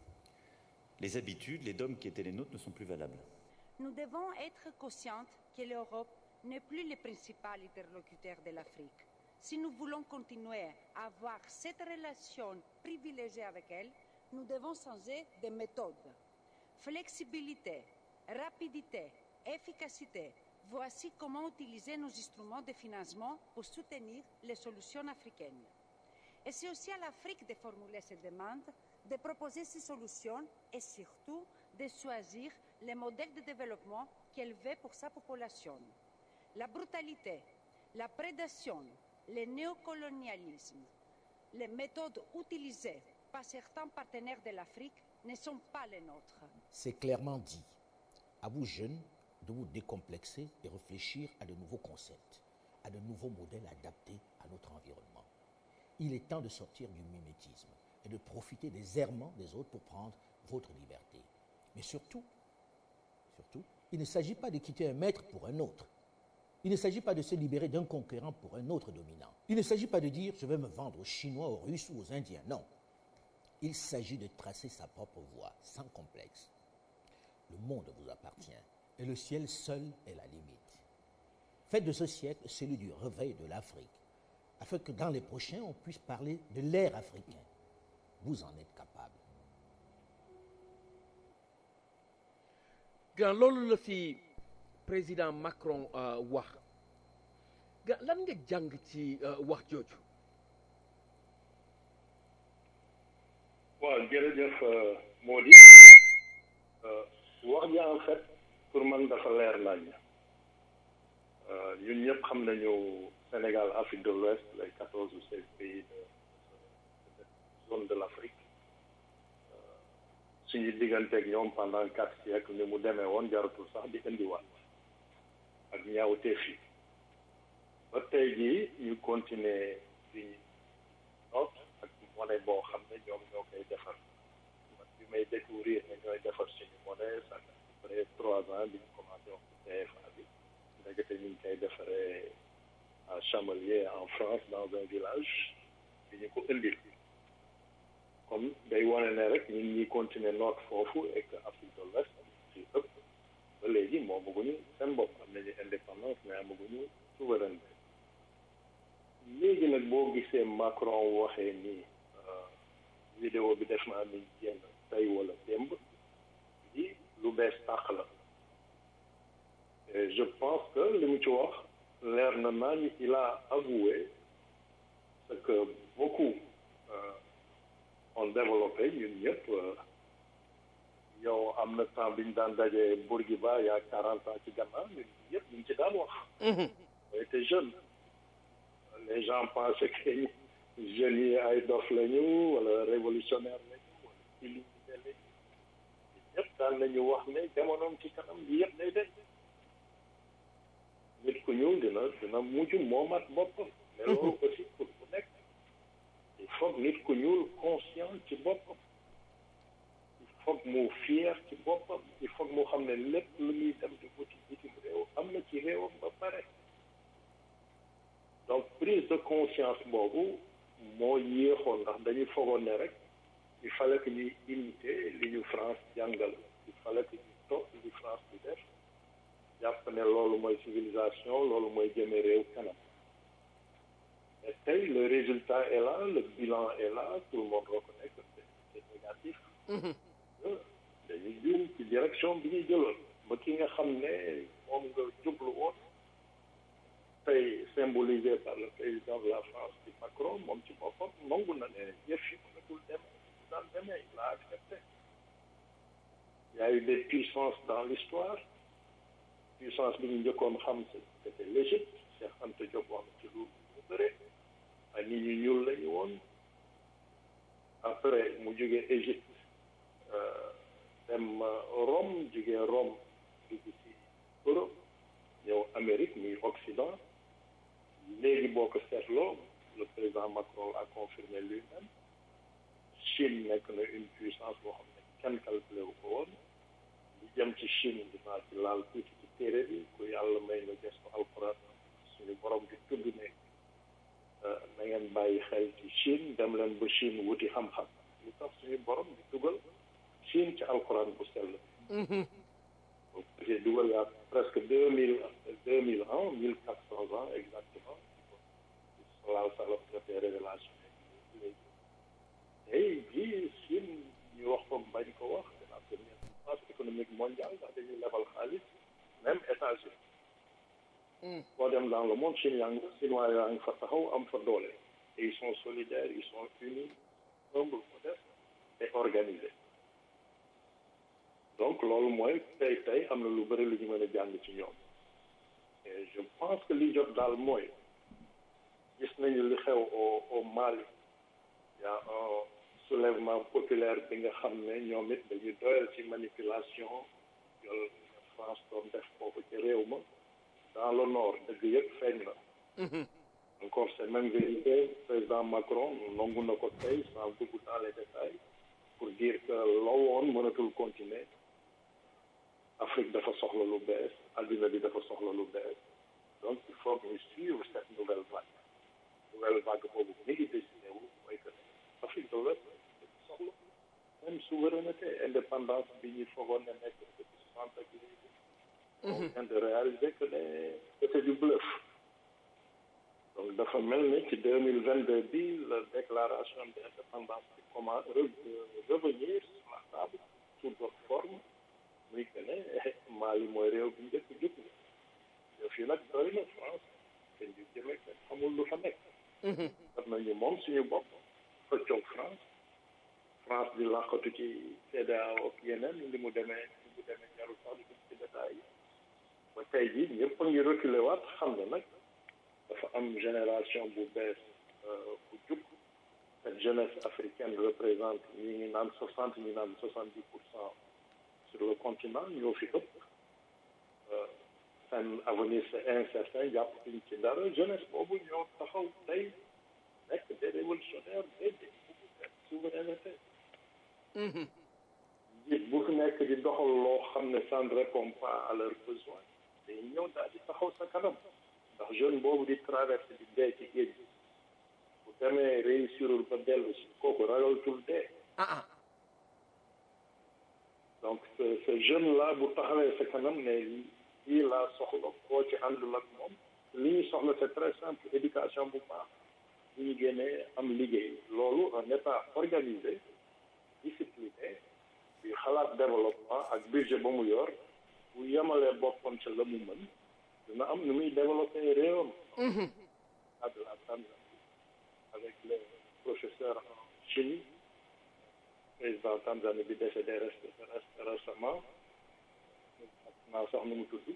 les habitudes, les dogmes qui étaient les nôtres ne sont plus valables. Nous devons être conscients que l'Europe n'est plus le principal interlocuteur de l'Afrique. Si nous voulons continuer à avoir cette relation privilégiée avec elle, nous devons changer de méthode. Flexibilité, rapidité, efficacité, voici comment utiliser nos instruments de financement pour soutenir les solutions africaines. Et c'est aussi à l'Afrique de formuler ces demandes, de proposer ces solutions et surtout de choisir les modèles de développement qu'elle veut pour sa population. La brutalité, la prédation, le néocolonialisme, les méthodes utilisées par certains partenaires de l'Afrique ne sont pas les nôtres. C'est clairement dit. À vous jeunes de vous décomplexer et réfléchir à de nouveaux concepts, à de nouveaux modèles adaptés à notre environnement. Il est temps de sortir du mimétisme et de profiter des errements des autres pour prendre votre liberté. Mais surtout, surtout, il ne s'agit pas de quitter un maître pour un autre. Il ne s'agit pas de se libérer d'un conquérant pour un autre dominant. Il ne s'agit pas de dire je vais me vendre aux Chinois, aux Russes ou aux Indiens. Non. Il s'agit de tracer sa propre voie, sans complexe. Le monde vous appartient et le ciel seul est la limite. Faites de ce siècle celui du réveil de l'Afrique, afin que dans les prochains, on puisse parler de l'ère africain. Vous en êtes capable. gan loolu la fi président Macron wax ga lan nga jàng ci wax jooju waaw jërëjëf Mody wax ji en fait pour man dafa leer nañ ñun ñëpp xam nañu Sénégal Afrique de l'Ouest les quatorze ou seize pays de cette zone de l'Afrique suñu digganteeg ñoom pendant quatre siècles ni mu demee woon jaratul sax di indiwaat ak ñaawteef yi ba tey jii ñu continuer di noot ak monnaie boo xam ne ñoom ñoo koy defar man bi may découvrir ne ñooy defar suñu monnaie ça fait à peu près trois ans bi ñu commencé wax CFA bi ndekete ñu ngi koy defaree à Chamelier en France dans un village bi ñu ko indil comme day wane ne rek ñun ñi continuer noot foofu et que Afrique de l'Ouest ci ëpp ba léegi moo bëgguñu seen bopp am nañu indépendance mais amaguñu souveraineté léegi nag boo gisee Macron waxee nii vidéo bi def naa ni génn tey wala démb di lu bees tàq la et je pense que li mu ci wax leer na naa ni il a avoué ce que beaucoup ont développé ñun ñëpp yow am na temps bi ñu daan dajee Bourguiba il y a quarante ans ci gannaaw ñun ñëpp ñu ngi ci daan wax on était jeunes les gens pensaient que jeunes yi ay dof lañu wala révolutionnaire lañu wala illimité lañu ñëpp daan nañu wax ne jamonoom ci kanam li yëpp day def nit ku ñuul dina dina mujj moomat boppam mais loolu aussi pour ku nekk il faut nit ku ñuul conscient ci boppam il faut mu fier ci boppam il faut mu xam ne lépp lu muy dem di wuti bitim réew am na ci réewam ba pare donc prise de conscience boobu moo yéexoon ndax dañuy fogoon ne rek il fallait que ñuy imiter li ñu France jàngal il fallait que ñu topp li France di def jàpp ne loolu mooy civilisation loolu mooy jëme réew kanam mais tey le résultat est là le bilan est là tout le monde reconnaît que c'est négatif dañuy juum ci direction bi ñuy jëloon ba ki nga xam ne moom nga jublu woon tey symbolisé par le président de la France di Macron moom ci boppam nangu na ne yëf yi mënatul dem daan demee il a accepté il y a eu des puissances dans l'histoire puissance bi ñu njëkkoon xam c'était l'Égypte Cheikh Anta Diop wax ci lu lu bëre ay nit ñu ñuul lañu woon après mu jógee Égypte dem Rome jógee Rome dugg ci Europe ñëw Amérique muy Occident léegi boo ko seetloo le président Macron a confirmé lui-même Chine nekk na une puissance boo xam ne kenn calculé wu ko woon li jëm ci Chine dinaa ci laal tuuti ci téere bi ku yàlla may na gestu alxuraan suñu borom di tudd ne na ngeen bàyyi xel ci Chine dem leen ba Chine wuti xam-xam lu tax suñu borom di dugal Chine ci alxuraan bu sell j'ai dugal yaa presque deux mille deux mille ans mille quatre cents ans exactement salaahu salaam defee révélation léegi tey jii Chine ñu wax ko bañ ko wax c'est la première puissance économique mondiale ndax dañuy lebal xaalis même États-Unis boo dem dans le monde Chine yaa ngi chinois yaa ngi fa taxaw am fa doole et ils sont solidaires ils sont unis humbles modestes et organisés donc loolu mooy tey tey am na lu bëri lu ñu mën a jàng ci ñoom et je pense que li jot daal mooy gis nañu li xew au au Mali y a un soulèvement populaire bi nga xam ne ñoom it dañuy doyal ci manipulation yol France doon def foofu ci réew ma dans le nord dëgg yëpp feeñ na encore c'est même vérité président Macron nangu na ko tey sans dugg dans les détails pour dire que loo woon mënatul continuer Afrique dafa soxla lu bees adduna bi dafa soxla lu bees donc il faut que ñu suivre cette nouvelle vague nouvelle vague boobu mi ngi décidé wu mooy que Afrique de l'Ouest soxla même souveraineté indépendance bi ñu foogoon ne nekk depuis soixante ak léegi on vient de réaliser que ne c'était du bluff donc dafa mel ni ci deux mille vingt deux bi la déclaration d'indépendance bi comment revenir sur la table sous d'autres formes muy que ne Mali mooy réew bi njëkk jug yow fii nag doy na France te ñu jëmee kenn xamul lu fa nekk daf nañu moom suñu bopp xëccoog France France di làqatu ci CEDEAO ak yeneen li mu demee li mu demee jarul sax di ci détails yi ba tey jii ñëpp a ngi reculé waat xam ne nag dafa am génération bu bees bu jub cette jeunesse africaine représente ñi ngi naan soixante ñi naan soixante dix pour cent sur le continent ñoo fi ëpp seen avenir c'est incertain jàpp fiñ ci dara jeunesse boobu ñoo taxaw tey nekk des révolutionnaires des souveraineté njiit bu fi nekk di doxal loo xam ne ça ne répond pas à leurs besoins day ñëw daal di taxaw sa kanam ndax jeune boobu di traversé di dee ci géej gi bu demee réussirul ba dellu si kooku ragaltul dee donc ce ce jeune là bu taxawee sa kanam ne lii laa soxla koo ci àndul ak moom li ñu soxla c'est très simple éducation bu baax bu ñu génnee am liggéey loolu un état organisé discipliné bi xalaat développement ak budget ba mu yor bu yemalee boppam ca la mu mën dina am nu muy développé réewam à de la Tanzanie avec le professeur en chimie président Tanzanie bi décédé reste reste récemment naa sax nu mu tudd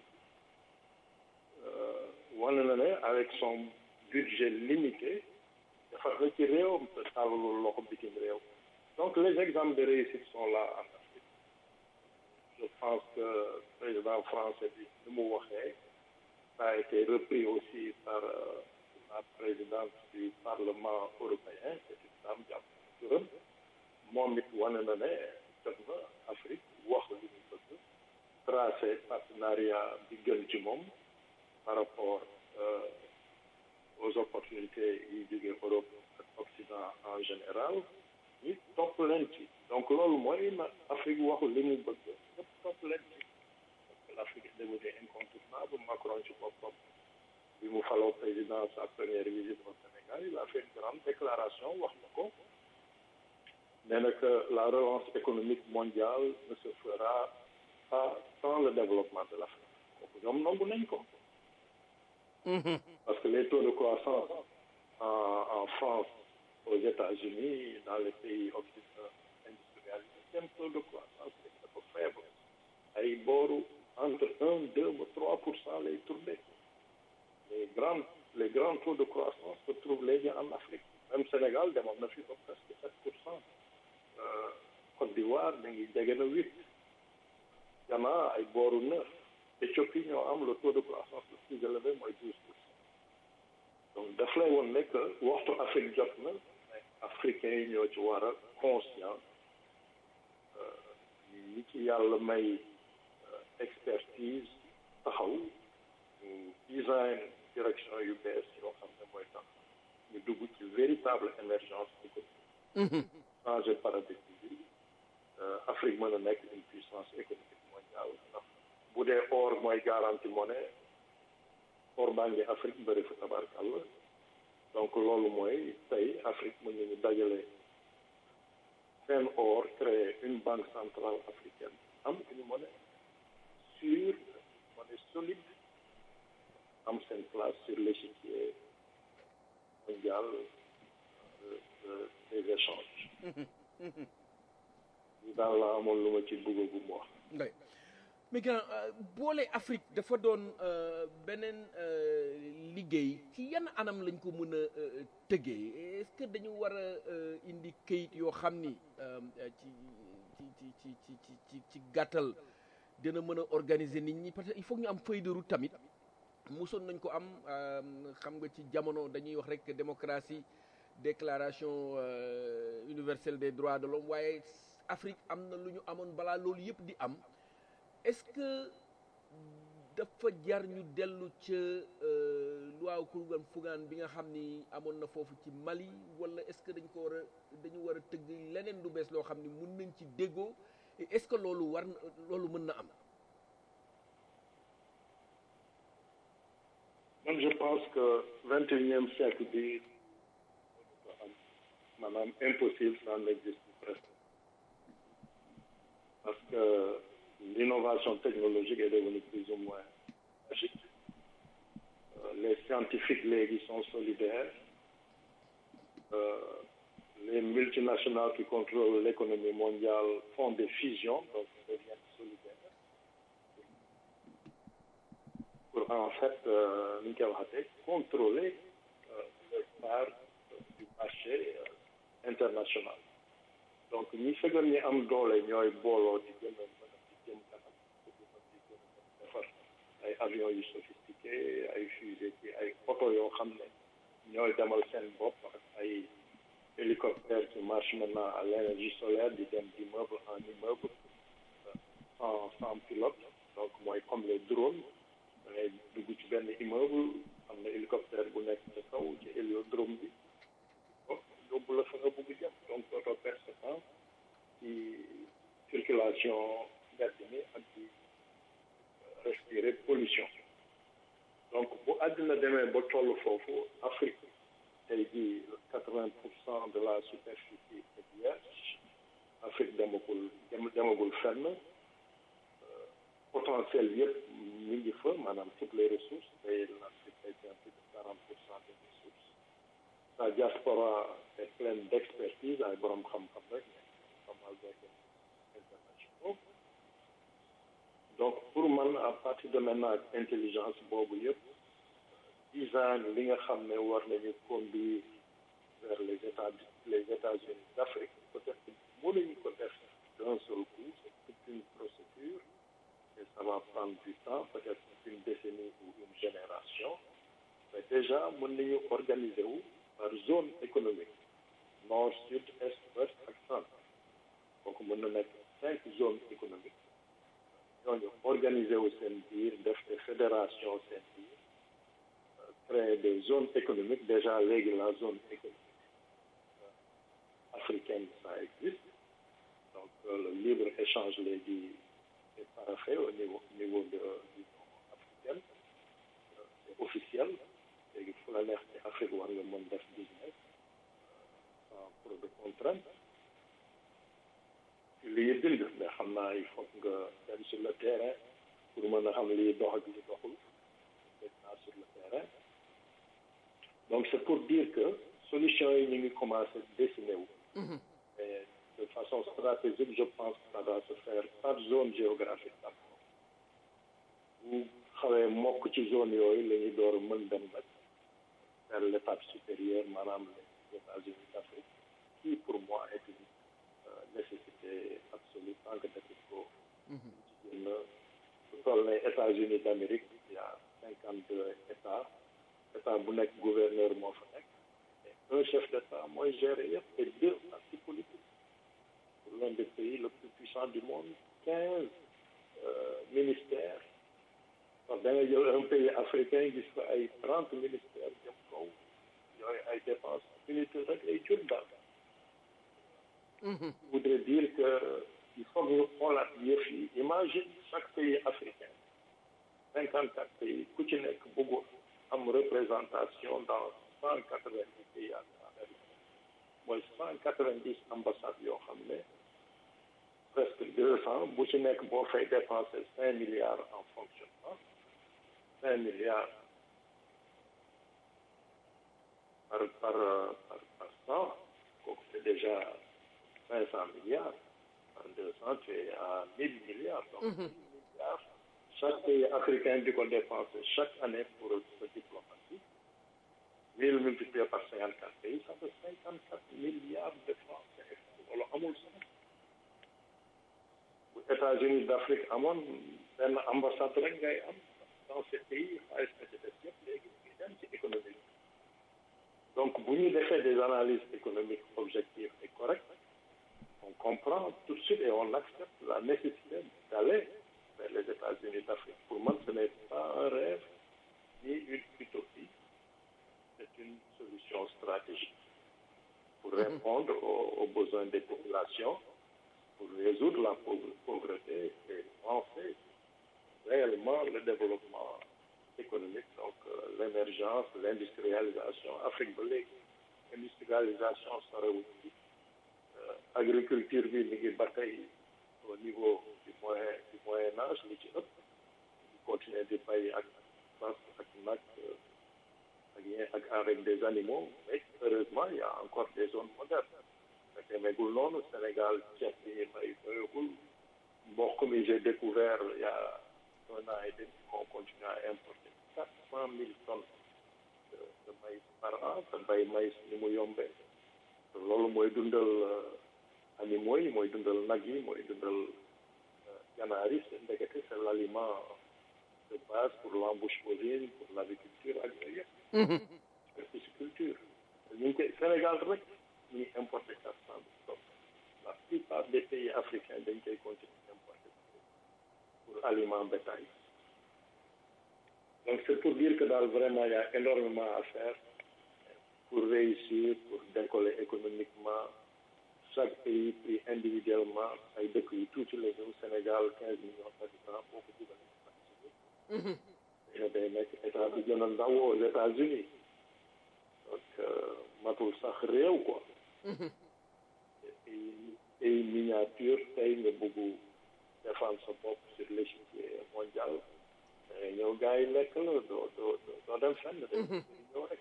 wane na ne avec son budget limité defar na ci réewam te tàllalul loxo bitim réew donc les exemples de réussite sont là en Afrique je pense que président français bi ni mu waxee ça a été repris aussi par euh, la présidente du parlement européen c'est une dame jàpp turam moom it wane na ne jot na Afrique wax li ñu bëgg tracé partenariat bi gën ci moom par rapport euh, aux opportunités yi jóge Europe ak Occident en général ñu topp leen ci donc loolu mooy na Afrique waxu li mu bëgg ñëpp topp leen ci parce que l'Afrique est devenue incontournable Macron ci boppam bi mu faloo président sa première visite au Sénégal il a fait une grande déclaration wax na ko nee na que la relance économique mondiale ne se fera pas sans le développement de l'Afrique kooku ñoom nangu nañ ko parce que les taux de croissance en, en France, aux États-Unis, dans les pays occidentaux industrialisés, seen taux de croissance est dafa faible ay booru entre un deux ba trois pour cent lay tourné les grands les grands taux de croissance se trouvent léegi en Afrique même Sénégal demoon na fi ba presque sept pour cent Côte d'Ivoire da ngi jege na huit Ghana ay booru neuf Éthiopie ñoo am le taux de croissance le plus élevé mooy douze pour cent donc daf lay woon ne que waxtu Afrique jot na mais africains yi ñoo ci war a conscient ñi ci yàlla may expertise taxaw ñu design direction yu bees yoo xam ne mooy tax ñu dugg ci véritable émergence économique changer paradigme bi Afrique mën a nekk une puissance économique mondiale ndax bu dee or mooy garantie monnaie or baa ngi Afrique bëri fa tabarkàlla donc loolu mooy tey Afrique mën nañu dajale seen or créer une banque centrale africaine am une monnaie sûre monnaie solide am seen place sur l'échiquier mondial des échanges daal la amoon lu ma ci bëgg bu mu wax mais grand boole Afrique dafa doon beneen liggéey ci yan anam lañ ko mën a tëggee est-ce que dañu war a indi kayit yoo xam ni ci ci ci ci ci ci ci gàttal dina mën a organiser nit ñi parce que il faut ñu am feuille de route tamit mosoon nañ ko am xam nga ci jamono dañuy wax rek démocratie déclaration universelle des droits de l'homme waaye Afrique am na lu ñu amoon balaa loolu yëpp di am est-ce que dafa jar ñu dellu ca loi Kourougan Fougane bi nga xam ni amoon na foofu ci Mali wala est-ce que dañ ko war a dañu war a tëgg leneen lu bees loo xam ni mun nañ ci déggoo est-ce que loolu war na loolu mën na am. man je pense que vingt et unième siècle bi maanaam impossible ça n'existe presque parce que l'innovation technologique est devenue plus ou moins magique. Euh, les scientifiques léegi sont solidaires. Euh, les multinationales qui contrôlent l'économie mondiale font des fusions, donc deviennent solidaires. Pour en fait, euh, contrôler leur part du marché international. donc ñi fegal ñi am doole ñooy booloo di gën a mën a di jëm kanam di gën a defar ay avions yu sophistiqué ay fusées ci ay oto yoo xam ne ñooy demal seen bopp ak ay hélicoptères qui marchent maintenant à l'énergie solaire di dem d'immeuble en immeuble sans sans pilote donc mooy comme les drones da ngay dugg ci benn immeuble am na hélicoptère bu nekk ci kaw ci héliodrome bi yóbbu la fa nga bëgg jëm donc dootoo perte sa temps ci circulation mbedd mi ak di respirer pollution donc bu àddina demee ba toll foofu Afrique tey jii quatre-vingt pour cent de la superficie est vierge Afrique demagul dem demagul fenn potentiel yëpp mi ngi fa maanaam toutes les ressources et l'Afrique détient plus de quarante pour cent des ressources la diaspora est pleine d'expertise ay borom xam-xam rek pas mal d'organismes internationaux donc pour man à partir de maintenant ak intelligence boobu yëpp design li nga xam ne war nañu conduire vers les états les États-Unis d'Afrique peut-être mënuñu ko def d'un seul coup c'est toute une procédure et ça va prendre du temps peut-être une décennie ou une génération mais déjà mën nañu organiser wu par zone économique nord sud est ouest ak centre donc mën na nekk cinq zones économiques ñooñu organiser wu seen biir def des fédérations seen biir créer des zones économiques déjà léegi la zone économique africaine ça existe donc le libre échange léegi est paraphé au niveau au niveau de l'Union africaine c'est officiel léegi fu la neex ci Afrique war nga mën def business sans trop de contraintes lii bind mais xam naa il faut nga dem sur le terrain pour mën a xam lii dox ak li doxul maintenant sur le terrain donc c'est pour dire que solution yi ñu ngi commencer dessiner wu mais de façon stratégique je pense que ça doit se faire par zone géographique d'abord bu xawee mokk ci zone yooyu la ñuy door a mën dem nag vers l'étape supérieure maanaam les États-Unis d'Afrique qui pour moi est une nécessité absolue tant que defit ko jigéen na su toll ne États-Unis d'Amérique il y a cinquante deux états état bu nekk gouverneur moo fa nekk et un chef d'état mooy gérer yëpp et deux partis politiques pour l'un des pays le plus puissant du monde quinze ministères parce que da nga jël un pays africain gis ko ay trente ministères jëm kaw yooyu ay dépenses unité rek ay jur daal voudrait dire que il faut que ñu xoolaat yëf yi imagine chaque pays africain cinquante quatre pays ku ci nekk bëggu am représentation dans cent quatre vingt dix pays à travers mooy cent quatre vingt dix ambassades yoo xam ne presque deux cent bu ci nekk boo fay dépenser cinq milliards en fonctionnement cinq milliards par par par par cent kooku c'est déjà cinq cent milliards en deux cents tu es à mille milliards donc mille milliards chaque pays africain di ko dépenser chaque année pour sa diplomatie mille multiplié par cinquante quatre pays ça fait cinquante quatre milliards de francs CFA loolu amul sax bu États-Unis d'Afrique amoon benn ambassade rek ngay am dans ces pays xaalis na ci def yëpp léegi ngi dem ci économie donc bu ñu defee des analyses économiques objectives et correctes on comprend tout de suite et on accepte la nécessité d'aller vers les États-Unis d'Afrique pour moi ce n'est pas un rêve ni une utopie c'est une solution stratégique pour répondre aux, aux besoins des populations pour résoudre la pauvreté et penser réellement le développement économique donc euh, l'émergence l'industrialisation Afrique ba léegi industrialisation sorewul ci agriculture bi mi ngi ba tey au niveau du moyen du moyen âge li ci ëpp di continuer di bay ak fas ak nag ak yeen ak avec des animaux mais heureusement il y a encore des zones modernes fekk megul noonu Sénégal ceeb bi ñuy bay doyagul mboq mi j'ai découvert il y a un an et demi qu'on continue à importer quatre cent mille tonnes de de maïs par an te bay maïs ni mu yombee loolu mooy dundal animaux yi mooy dundal nag yi mooy dundal ganaar yi c'est ndekete c'est l'aliment de base pour l'embouche bovine pour l'aviculture ak yooyu yëpp pisciculture ñu ngi koy Sénégal rek ñu ngi importer quatre cent mille tonnes la plupart des pays africains dañ koy continuer importer pour aliment bétail donc c'est pour dire que daal vraiment il y a énormément à faire pour réussir pour décoller économiquement chaque pays pris individuellement ay dëkk yu tuuti la ñëw Sénégal quinze millions d'habitants boo ko dugalee ne day nekk état bi gën a ndaw aux États-Unis donc matul sax réew quoi pays miniature tey nga bëgg défendre sa bopp sur l'échiquier mondial dangay ñëw gars yi lekk la doo doo doo dem fenn de ñëw rek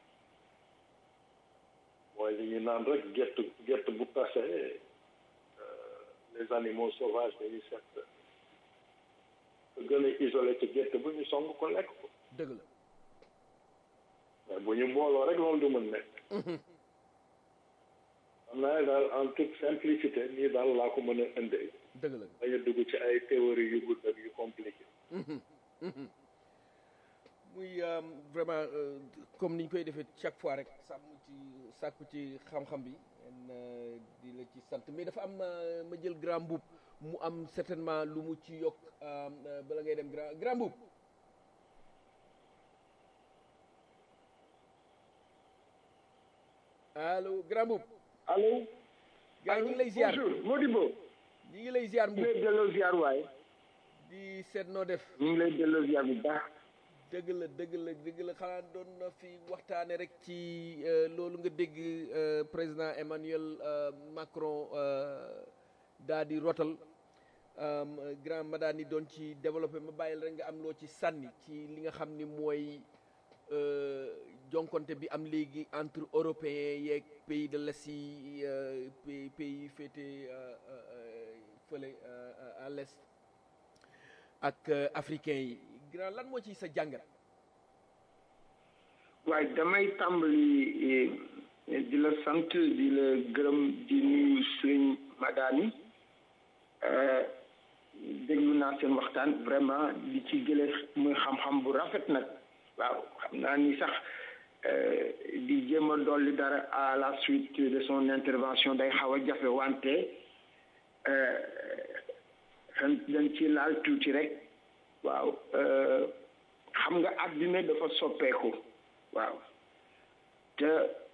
mooy li ñu naan rek gett gett bu tase les animaux sauvages dañuy set gën a isolé ci gett bu ñu song ko lekk ko dëgg la mais bu ñu booloo rek loolu du mën nekk xam naa daal en toute simplicité nii daal laa ko mën a indee dëgg la bañ a dugg ci ay théorie yu gudd ak yu compliqué muy vraiment comme ni ñu koy defee chaque fois rek sàmm ci sàkku ci xam-xam bi di la ci sant mais dafa am ma jël grand mbuub mu am certainement lu mu ci yokk bala ngay dem grand grand mbuub allo grand mbuub allo. gaa ñu ngi lay ziar bonjour Modibo. ñu ngi lay ziar ñu mbuub ngi lay delloo ziar waay. di seet noo def ñu ngi lay delloo ziar bu baax. dëgg la dëgg la dëgg la xanaa doon na fi waxtaane rek ci loolu nga dégg président Emmanuel Macron daa di rotal grand ma daal ni doon ci développé ma bàyyil rek nga am loo ci sànni ci li nga xam ni mooy jonkonte bi am léegi entre européens yeeg pays de l'Est yi pays pays yi féete fële à l'Est ak africains yi grand lan moo ci sa jàngat waaye damay tàmbali di la sant di la gërëm di nuyu sëriñ Madani déglu naa seen waxtaan vraiment di ci jële muy xam-xam bu rafet nag waaw xam naa ni sax di jéem a dolli dara à la suite de son intervention day xaw a jafe wante xen dañ ci laal tuuti rek waaw xam nga àddina dafa soppeeku waaw te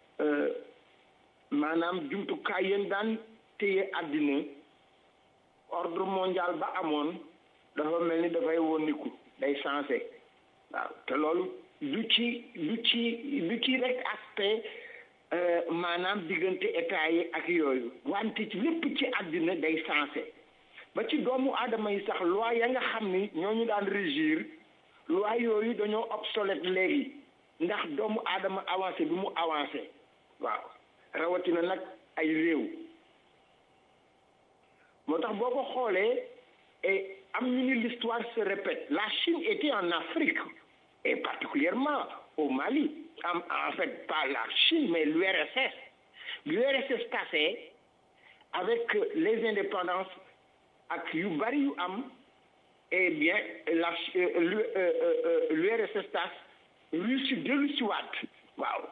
maanaam jumtukaay yéen daan téye àddina ordre mondial ba amoon dafa mel ni dafay woniku day sensé waaw te loolu du ci du ci du ci rek aspect maanaam diggante état yi ak yooyu wante ci lépp ci àddina day sensé ba ci doomu aadama yi sax loi ya nga xam ni ñooñu daan régir loi yooyu dañoo obsolète léegi ndax doomu aadama avancé bi mu avancé waaw rawatina nag ay réew moo tax boo ko xoolee et am ñu ni l'histoire se répète la Chine était en Afrique et particulièrement au Mali en, en fait pas la Chine mais l'URSS l'URSS cassé avec les indépendances ak yu bari yu am eh bien la l'URSS tas Russie dellu si waat waaw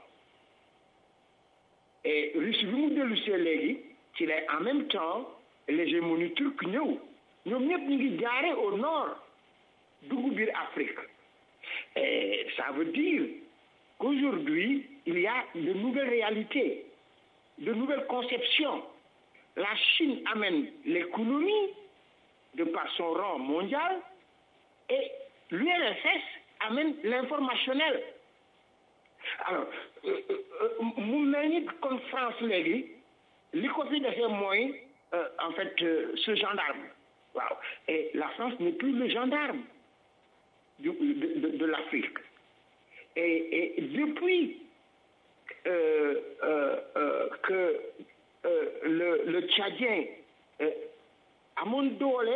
et Russie bi mu dellu see léegi ci lay en même temps l'hégémonie turque ñëw ñoom ñëpp ñu ngi jaare au nord dugg biir Afrique et ça veut dire qu'aujourd'hui il y a de nouvelles réalités de nouvelles conceptions la Chine amène l'économie de par son rang mondial et l'URSS amène l'informationnel alors mu mel ni kon France léegi li ko fi defee mooy en fait ce gendarme waaw et la France n'est plus le gendarme du, de, de, de l'Afrique et, et depuis euh, euh, euh, que le le Tchadien amoon doole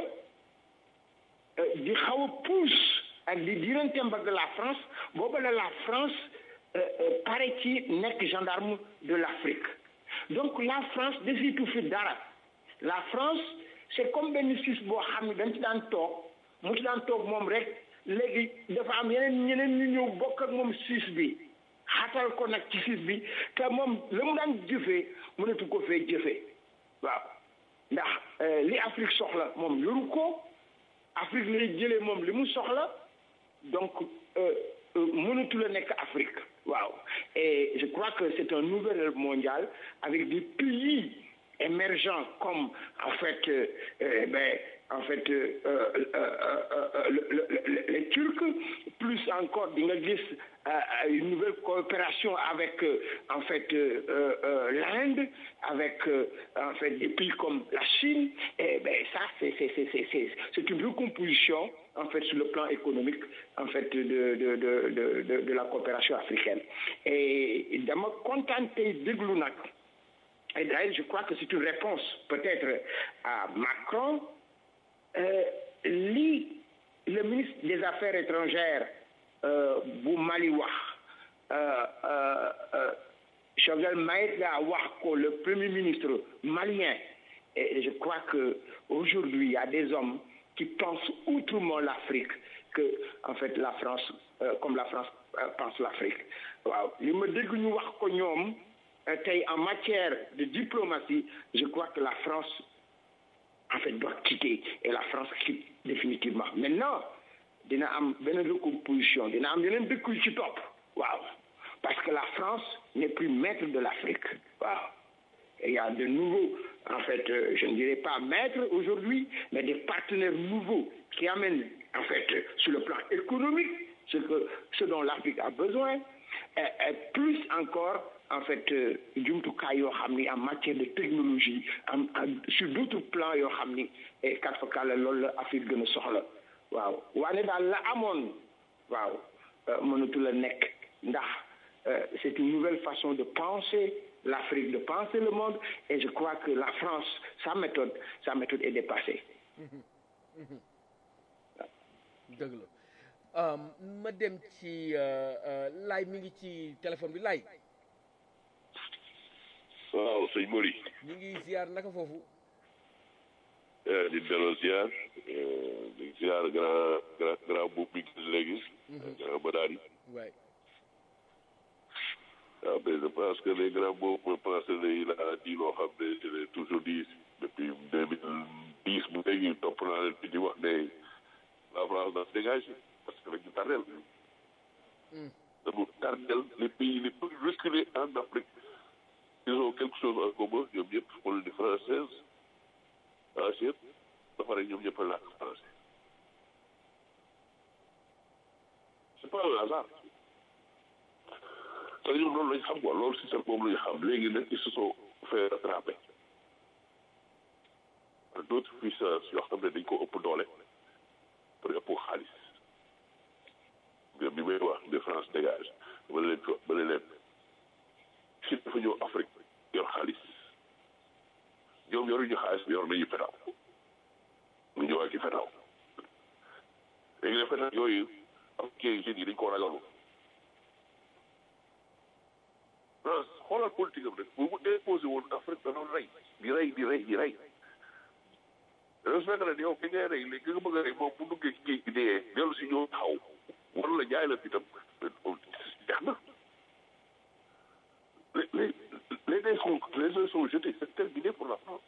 di xaw a pousse ak di dirante mbagg la France booba la la France pare ci nekk gendarme de l'Afrique donc la France desitu fi dara la France c'est comme benn sis boo xam ne dañ ci daan toog mu ci daan toog moom rek léegi dafa am yeneen ñeneen ñu ñëw bokk ak moom sis bi xatal ko nag ci sis bi te moom la mu daan jëfee mënatu ko fee jëfee waaw ndax li Afrique soxla moom yoru ko Afrique lay jëlee moom li mu soxla donc mënatu la nekk Afrique waaw et je crois que c'est un nouvel ordre mondial avec des pays émergents comme en fait euh, ben en fait euh, euh, euh, le, le, le, les Turcs, plus encore di nga gis une nouvelle coopération avec en fait l'Inde, avec en fait des pays comme la Chine. Et ben ça c'est c'est c'est c'est c'est une recomposition en fait sur le plan économique en fait de de de de de, de la coopération africaine. Et dama kontaan tey déglu nag. Et d'ailleurs, je crois que c'est une réponse peut-être à Macron. Euh, li le ministre des Affaires étrangères euh, bu Mali wax Choguel Maïga wax ko le premier ministre malien et je crois que aujourd'hui il y a des hommes qui pensent autrement l'Afrique que en fait la France euh, comme la France pense l'Afrique waaw li ma dégg ñu wax ko ñoom tey en matière de diplomatie je crois que la France en fait doit quitter et la France quitte définitivement maintenant dina am beneen recomposition dina am yeneen dëkk yu ci topp waaw parce que la France n'est plus maître de l'Afrique waaw et il y a de nouveaux en fait euh, je ne dirais pas maîtres aujourd'hui mais des partenaires nouveaux qui amènent en fait sur le plan économique ce que ce dont l'Afrique a besoin et, et plus encore en fait jumtukaay yoo xam ni en matière de technologie en sur d'autres plans yoo xam ni et kat fa kàlla loolu la Afrique gën a soxla waaw waane daal la amoon waaw mënatu la nekk ndax c'est une nouvelle façon de penser l'Afrique de penser le monde et je crois que la France sa méthode sa méthode est dépassée dëgg la ma dem ci laay mi ngi ci téléphone bi laay waaw sëñ Mori. ñu ngi ziar naka foofu. di delloo ziar di ziar grand grand grand buub bi gis léegi. grand Badari. waay. waaw mais je pense que les grands boobu je pense que il a dit loo xam ne je l'ai toujours dit depuis deux mille dix bu léegi topp naa leen di wax ne la France doit se dégager parce que dañu tardel. dañu tardel les pays les plus reculés en Afrique. ils ont quelque chose en commun ñoom ñëpp colonie française ancienne ba pare ñoom ñëpp a làkk français c'est pas un hasard te ñoom loolu lañ xam quoi loolu système boobu lañ xam léegi nag ils se sont fait rattraper par d'autres puissances yoo xam ne dañ ko ëpp doole pour ëpp xaalis bi may wax de France dégage ba leen ba leen si dafa ñëw Afrique yor xaalis ñoom yoruñu xaalis bi yor nañu fetaw mu ñëw ak i fetaw léegi nag fetaw yooyu africain jeunes yi dañ ko ragalu France xoolal politique am rek bu mu imposé woon Afrique da doon rey di rey di rey di rey dafa fekk ne yow ki ngay rey léegi nga bëgg a rey moom bu duggee ci géej gi dee dellu si ñëw taxaw wala la jaay la fitam jeex na les, les, les dés sont, les dés sont jetés, c'est terminé pour la France.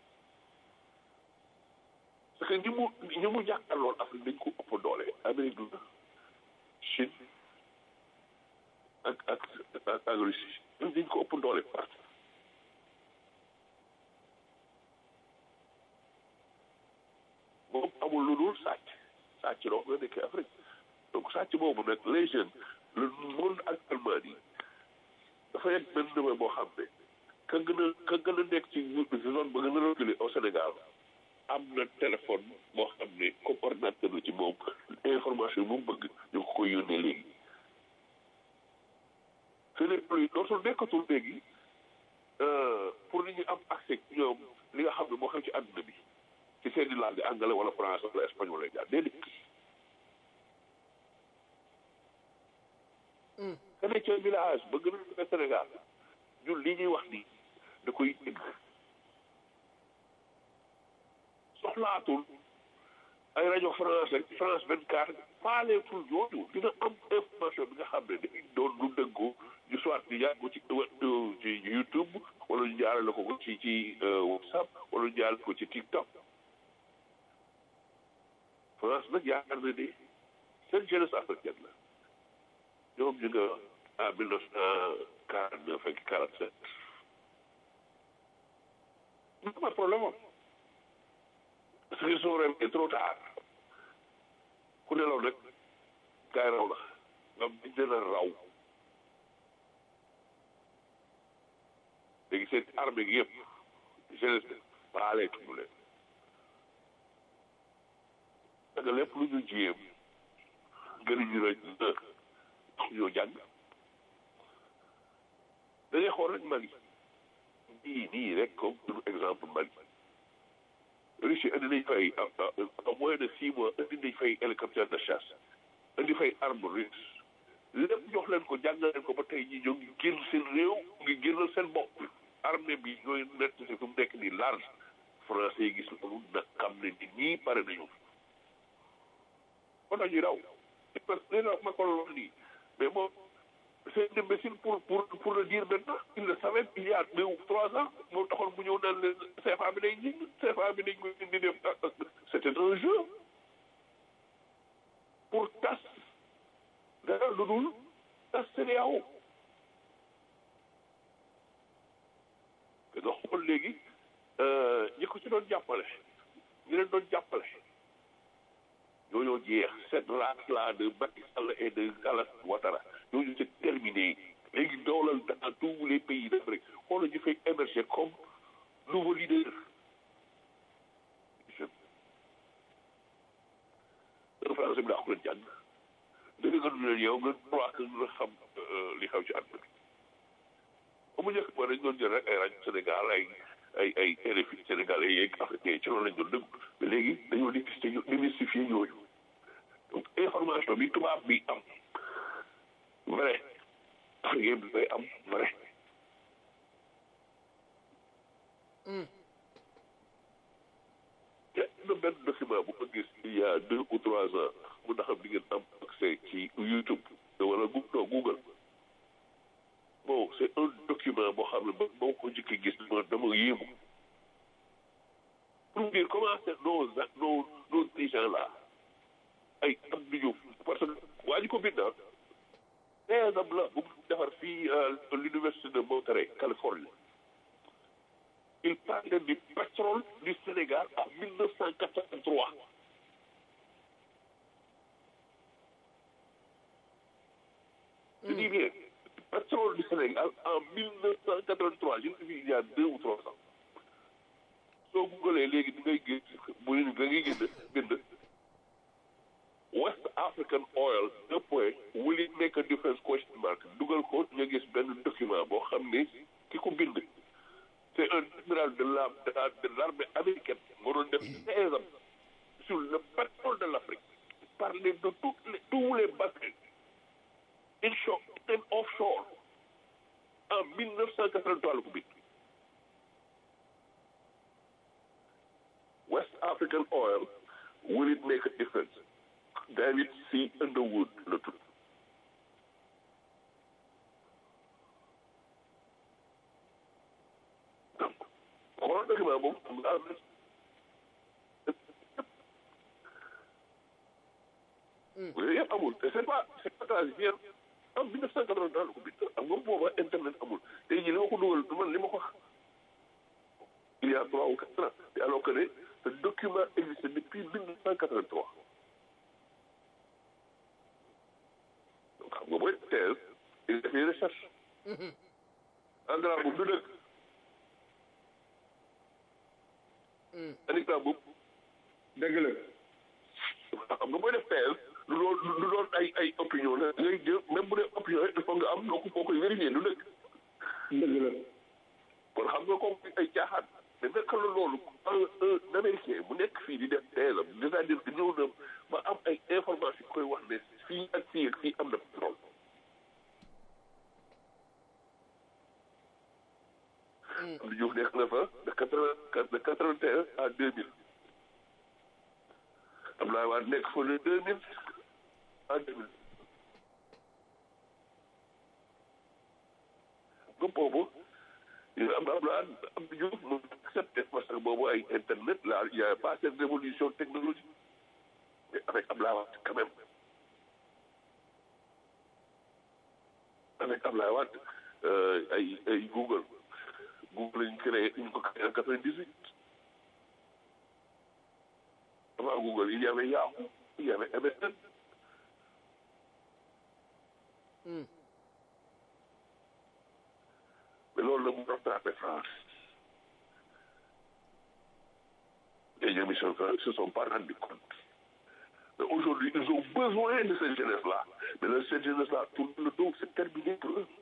Parce que ñi mu ñi mu jàkkaarloon Afrique dañ ko ëpp doole Amérique du Chine ak ak ak ak Russie ñoom dañ ko ëpp doole partout. moom amul lu dul sàcc sàcc loo nga nekkee Afrique donc sàcc boobu nag les jeunes le monde actuellement nii dafa yegg benn niveau boo xam ne ka gën a ka gën a nekk ci zone ba gën a reculé au Sénégal am na téléphone boo xam ne comme ordinateur la ci moom information bu mu bëgg ñu ko koy yónnee léegi ce n'est plus dootul nekkatul léegi pour nit ñi am accès ñoom li nga xam ne moo xam ci àdduna bi ci seen i langue anglais wala français wala espagnol lay jaar déedéet ka ne ca village ba gën a Sénégal ñun li ñuy wax nii da koy dégg soxlaatul ay rajo France ak France 24 faaleetul yooyu dina am information bi nga xam ne dañuy doon lu dëggu ñu soit ñu jaar ko ci ci YouTube wala ñu jaarale ko ci ci WhatsApp wala ñu jaarale ko ci TikTok France nag yaakaar na ni seen jeunesse africaine la ñoom ñu nga en mille neuf cent quarante neuf ak quarante sept am problème am parce qu'ils sont réveillés trop tard ku nelaw rek gaay raw la nga dañ leen a raw léegi seen armée gi yëpp jeunesse baale tuñu leen parce que lépp lu ñu jiyee gënuñu la tax ñoo jàng da ngay xool rek Mali nii nii rek comme pour exemple Mali Russie indi nañ fay en moins de six mois indi nañ fay hélicoptère de chasse indi fay arme russe lépp jox leen ko jàngal leen ko ba tey jii ñoo ngi génn seen réew ngi génnal seen bopp armée bi ñooy nekk si fi mu nekk nii large français yi gis loolu nag xam ne nit ñii pare nañu kon dañuy raw parce que li ma ko wax nii mais moom c'est une imbécile pour pour pour le dire maintenant il le savait il y a deux ou trois ans moo taxoon mu ñëw naan leen CFA bi day ñi CFA bi dañ koy indi def c'était un jeu pour tas dara lu dul tas CEDEAO te nga xool léegi ñi ko ci doon jàppale ñi leen doon jàppale ñooñoo jeex cette race là de Macky Sall et de Alassane Ouattara ñooñu c'est terminé léegi doolal dans tous les pays d'Afrique xoolal ñu fay émerger comme nouveau leader jeune français bi daa ko leen jàng dëgg nga du leen yow nga crois que nga xam li xew ci àdduna bi ba mu njëkk ba dañ doon jël rek ay rajo Sénégal ay ay ay RFI Sénégal ay yeeg africain ci loolu lañ doon déglu mais léegi dañoo démystifier ñooñu donc information bi tubaab bi am vrai africain bi koy am vrai te na benn document bu ko gis il y a deux ou trois ans mu ndax di ngeen am accès ci YouTube wala non Google bon c'est un document boo xam ne ba boo ko njëkk gis dama dama yéemu pour dire comment c'est nos nos nos dirigeants là ay am nañu parce que waa ji ko bind exemple la bu defar fii l'université de Monterey Californie il parlait du pétrole du Sénégal en 1983 je dis bien pétrole du Sénégal en 1983 je ne sais il y a deux ou trois ans soo googalee léegi di ngay gis bu da ngay gis bind West African oil deux points will it make a difference question mark dugal ko nga gis benn document boo xam ne ki ko bind c'est un admiral de la de la de l'armée américaine moo doon def seize ans sur le pétrole de l'Afrique parler de toutes les tous les bassins inshore and offshore en 1983 la ko bind West African oil will it make a difference David C. Underwood la tudd donc xoolal document boobu am nga am yooyu yëpp amul te c'est pas c'est pas transiféré en 1980 la ko bind am nga booba internet amul tey jii li ma ko dugal man li ma ko wax il y a trois ou quatre ans te alors que ne ce document existe depuis 1983 donc xam nga booy thèse il def des recherches engrais boobu du dëkk anika boobu dëgg la xam nga booy def thèse lu doon lu doon ay ay opinion la ngay jël même bu dee opinion il faut nga am noo ko foo koy vérifier du dëkk dëgg la kon xam nga comme ay caaxaan mais naka la loolu un un américain bu nekk fii di def thèse am c'est-à-dire que ñëw na ba am ay information koy wax ne fii ak fii ak fii am na pétrole Abdou Diouf nekk na fa de quatre de quatre vingt et un à deux mille Abdoulaye Wade nekk fa de deux mille à deux mille nga boobu am Abdoulaye Abdou Diouf mu accepté parce que boobu ay internet là il y a pas cette révolution technologique mais avec Abdoulaye Wade quand même avec Abdoulaye Wade ay ay Google Google lañu créé ñu ko créé en quatre-vingt-dix-huit Google il y avait Yahoo il y avait MSN mais loolu la mu rattrapé France les émissions ne se sont pas rendu compte mais aujourd'hui ils ont besoin de cette jeunesse là mais là, cette jeunesse là tourne le dos c'est terminé pour eux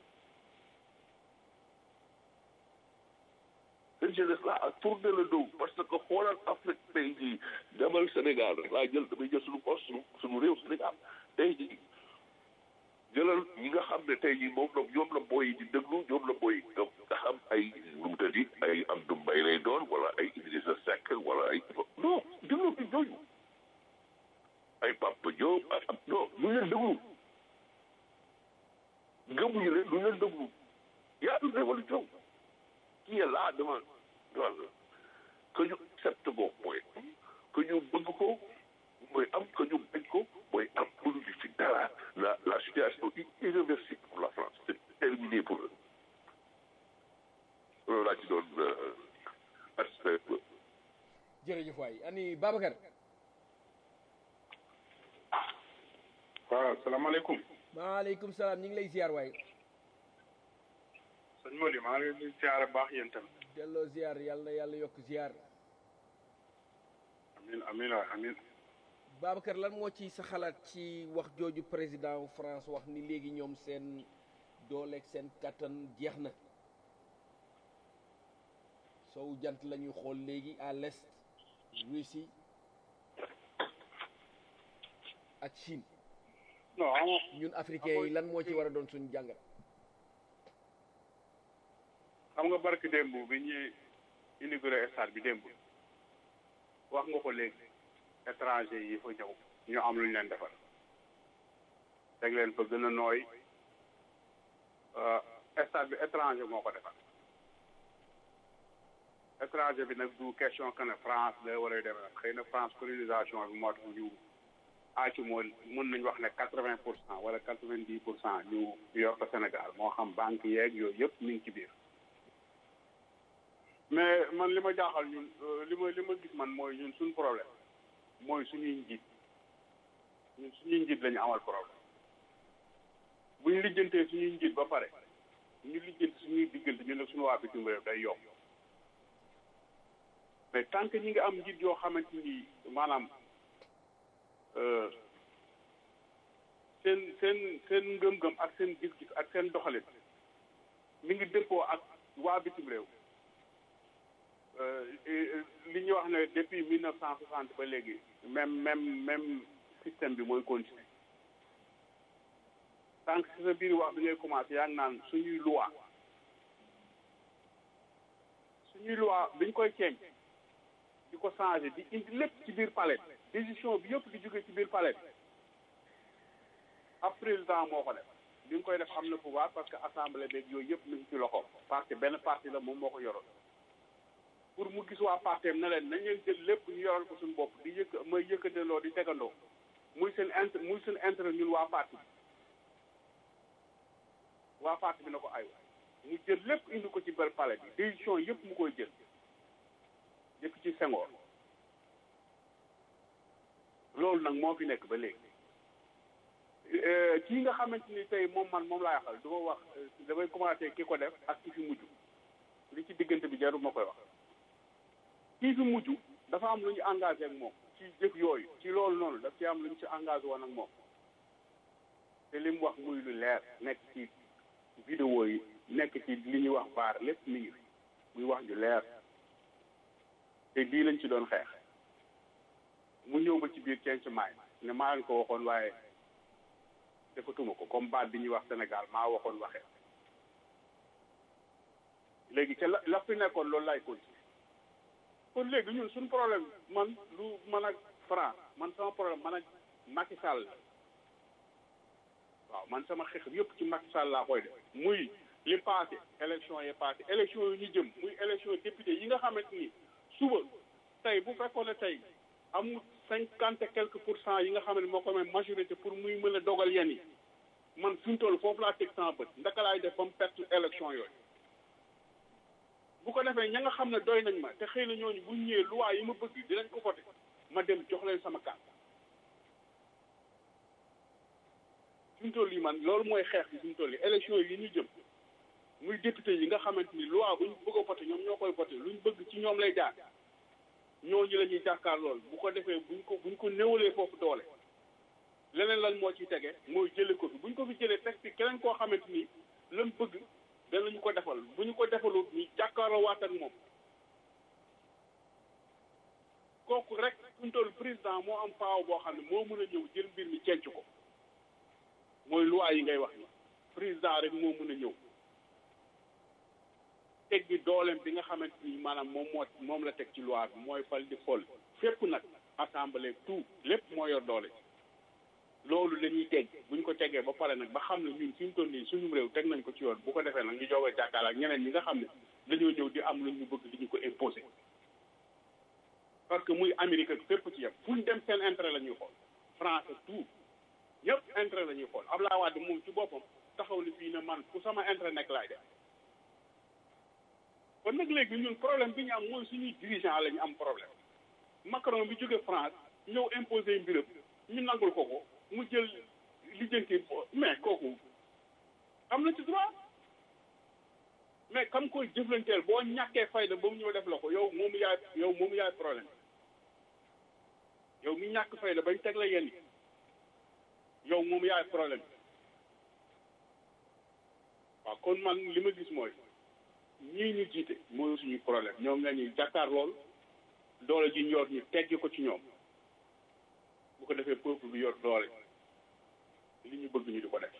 cette jeunesse là a tourné le dos parce que xoolal Afrique tey jii demal Sénégal rek laa jël damay jël suñu poste suñu suñu réew Sénégal tey jii jëlal ñi nga xam ne tey jii moom la ñoom la booy di déglu ñoom la booy nga nga xam ay nu mu tëddi ay Abdou Mbaye lay doon wala ay Idrissa Seck wala ay non déglu bi ñooñu ay Papa Diop ay non ñu leen déglu gëmuñu leen ñu leen déglu y a une révolution qui est là devant devant que ñu accepte ko mooy que ñu bëgg ko mooy am que ñu bañ ko mooy am mënuñu ci dara la la situation est irréversible pour la France c'est terminé pour eux loolu laa ci doon participer jërëjëf waay ani Babacar waaw salaamaaleykum maaleykum salaam ñu ngi lay ziar waay sëñ Mody maa ngi leen di ziar bu baax yéen tamit delloo ziar yàlla na yàlla yokk ziar amin amin waay amin Babacar lan moo ci sa xalaat ci wax jooju président France wax ni léegi ñoom seen dooleeg seen kattan jeex na sow jant la ñuy xool léegi à l'est Russie ak Chine non xam nga ñun africains yi lan moo ci war a doon suñu jàngat xam nga barki démb bi ñuy inauguré stade bi démb wax nga ko léegi étranger yi fa ñëw ñu am lu ñu leen defal teg leen fa gën a nooy stade bi étranger moo ko defal étranger bi nag du question que ne France la war a demee nag xëy na France colonisation bi moo tax ñu aaci moo mën nañ wax ne quatre vingt pour cent wala quatre vingt dix pour cent ñu yor ko Sénégal moo xam banque yeeg yooyu yëpp mi ngi ci biir mais man li ma jaaxal ñun li ma li ma gis man mooy ñun suñu problème mooy suñuy njiit ñun suñuy njiit la ñu amal problème bu ñu lijjantee suñuy njiit ba pare ñu lijjanti suñuy diggante ñu ne suñu waa bitim réew day yomb mais tant que ñi nga am njiit yoo xamante ni maanaam seen seen seen ngëm-ngëm ak seen gis-gis ak seen doxalin mi ngi dëppoo ak waa bitim réew li ñuy wax ne depuis mille neuf cent soixante ba léegi même même même système bi mooy continuer tant que si sa biir wax bi ngay commencé yaa ngi naan suñuy loi suñuy loi biñ koy ceeñ di ko changé di indi lépp ci biir palais décision bi yëpp di jóge ci biir palais ab président moo ko def bi nga koy def am na pouvoir parce que assemblée beeg yooyu yëpp mi ngi ci loxo parce que benn parti la moom moo ko yoroon pour mu gis waa parteem ne leen nañ leen jël lépp ñu yoral ko suñu bopp di yëkk may yëkkatandoo di tegandoo muy seen int muy seen intérêt ñun waa parti bi waa parti bi na ko ay mu jël lépp indi ko ci biir palais bi décision yëpp mu koy jël yëpp ci Senghor loolu nag moo fi nekk ba léegi kii nga xamante ni tey moom man moom laa yaxal du ma wax damay commencé ki ko def ak ki fi mujj li ci diggante bi jarul ma koy wax kii fi mujj dafa am lu ñu engagé ak moom ci jëf yooyu ci loolu noonu daf ci am lu ñu ci engagé woon ak moom te li mu wax muy lu leer nekk ci vidéo yi nekk ci li ñuy wax baar lépp mi ngi fi muy wax ju leer te lii lañ ci doon xeex mu ñëw ba ci biir ceen ci maay ne maa leen ko waxoon waaye defatuma ko comme baat bi ñuy wax Sénégal maa waxoon waxee léegi ca la la fi nekkoon loolu laay continuer kon léegi ñun suñu problème man lu man ak France man sama problème man ak Macky Sall waaw man sama xeex yëpp ci Macky Sall laa koy def muy li passé élection yi passé élection yi ñu jëm muy élection député yi nga xamante ni suba tey bu fekkoon ne tey amul cinquante et quelques pour cent yi nga xam ne moo ko may majorité pour muy mën a dogal yenn yi man fi mu toll foofu laa teg sama bët ndaka laay def ba mu perte élection yooyu bu ko defee ña nga xam ne doy nañ ma te xëy na ñooñu bu ñëwee loi yi ma bëgg dinañ ko voté ma dem jox leen sama carte fi mu toll yi man loolu mooy xeex bi fi mu toll yi élection yi ñu jëm muy député yi nga xamante ni loi bu ñu bëgg a voté ñoom ñoo koy voté lu ñu bëgg ci ñoom lay jaar ñooñu la ñuy jàkkaar lool bu ko defee buñ ko buñ ko néewalee foofu doole leneen lan moo ciy tege mooy jële ko fi buñ ko fi jëlee teg fi keneen koo xamante ni lan bëgg danañu ko defal bu ñu ko defalul ñu jàkkaarloo waat ak moom kooku rek fi mu toll président moo am paaw boo xam ne moo mën a ñëw jël mbir mi cenc ko mooy loi yi ngay wax ni président rek moo mën a ñëw teg gi dooleem bi nga xamante ni maanaam moom moo moom la teg ci loi bi mooy fal di fol fépp nag assemblée tout lépp moo yor doole loolu la ñuy teg buñ ko tegee ba pare nag ba xam ne ñun fi mu toll nii suñu réew teg nañ ko ci yoon bu ko defee nag ñu joog a jàkkaar ak ñeneen ñi nga xam ne dañoo ñëw di am lu ñu bëgg di ñu ko imposer parce que muy Amérique ak fépp ci yem fu ñu dem seen intérêt la ñuy xool France tout ñëpp intérêt la ñuy xool Abdoulaye Wade moom ci boppam taxaw ni fii ne man fu sama intérêt nekk laay def kon nag léegi ñun problème bi ñu am mooy suñuy dirigeant la ñu am problème Macron bi jóge France ñëw imposer mbiram ñu nangul ko ko mu jël lijjanti mais kooku am na ci droit mais kam koy jëflanteel boo ñàkkee fayda ba mu ñëw def la ko yow moomu yaay yow moomu yaay problème yow mi ñàkk fayda bañ teg la yenn yi yow moomu yaay problème waaw kon man li ma gis mooy ñii ñu jiite mooy suñu problème ñoom la ñuy jàkkaar lool doole ji ñor ñu teggi ko ci ñoom bu ko defee peuple bi yor doole li ñu bëgg ñu di ko def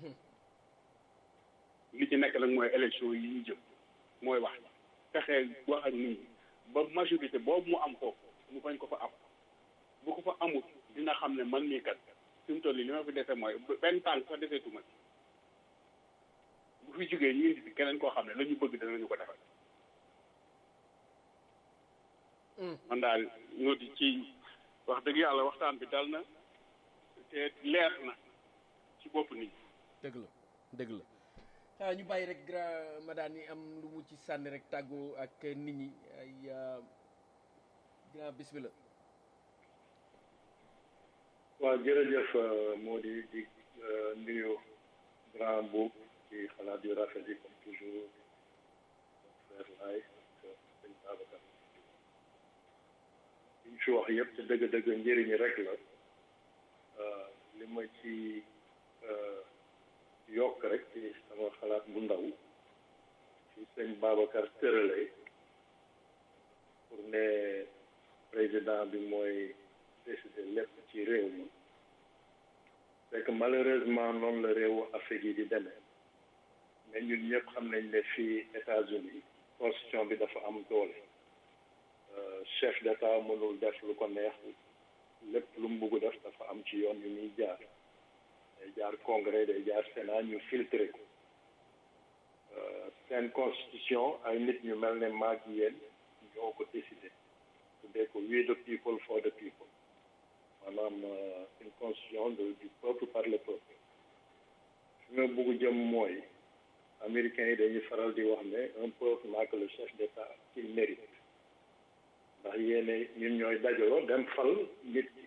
li ci nekk nag mooy élection yi ñu jëm mooy wax fexee wax ak nit ñi ba majorité boobu mu am foofu mu bañ ko fa am bu ko fa amut dina xam ne man mii kat fi mu toll nii li ma fi dese mooy benn tànk sax deseetuma ci bu fi jógee ñu indi fi keneen koo xam ne la ñu bëgg danañu ko defal man daal ñoo di ci wax dëgg yàlla waxtaan bi dal na te leer na ci bopp nit ñi dëgg la dëgg la ah ñu bàyyi rek grand madame yi am lu mu ci sànni rek tàggoo ak nit ñi ay grand bismillah waaw jërëjëf moo di di nuyu grand boobu ci xalaat yu rafet yi comme toujours frère Laay ak sëñ Babacar liñ fi wax yëpp te dëgg-dëgg njëriñi rek la li ma ci yokk rek ci sama xalaat bu ndaw ci sëñ Babacar tërale pour ne président bi mooy décider lépp ci réew mi c'est que malheureusement noonu la réewu Afrique yi di demee mais ñun ñëpp xam nañ ne fii États-Unis constitution bi dafa am doole chef d'état mënul def lu ko neex lépp lu mu bugg def dafa am ci yoon yu muy jaar day jaar congrès day jaar sénat ñu filtré ko seen constitution ay nit ñu mel ne maag yéen ñoo ko décidé tuddee ko we the people for the people maanaam une constitution de du peuple par le peuple fi nga bugg jëm mooy américains yi dañuy faral di wax ne un peuple n'a que le chef d'état qu'il mérite ndax yéene ñun ñooy dajaloo dem fal nit ki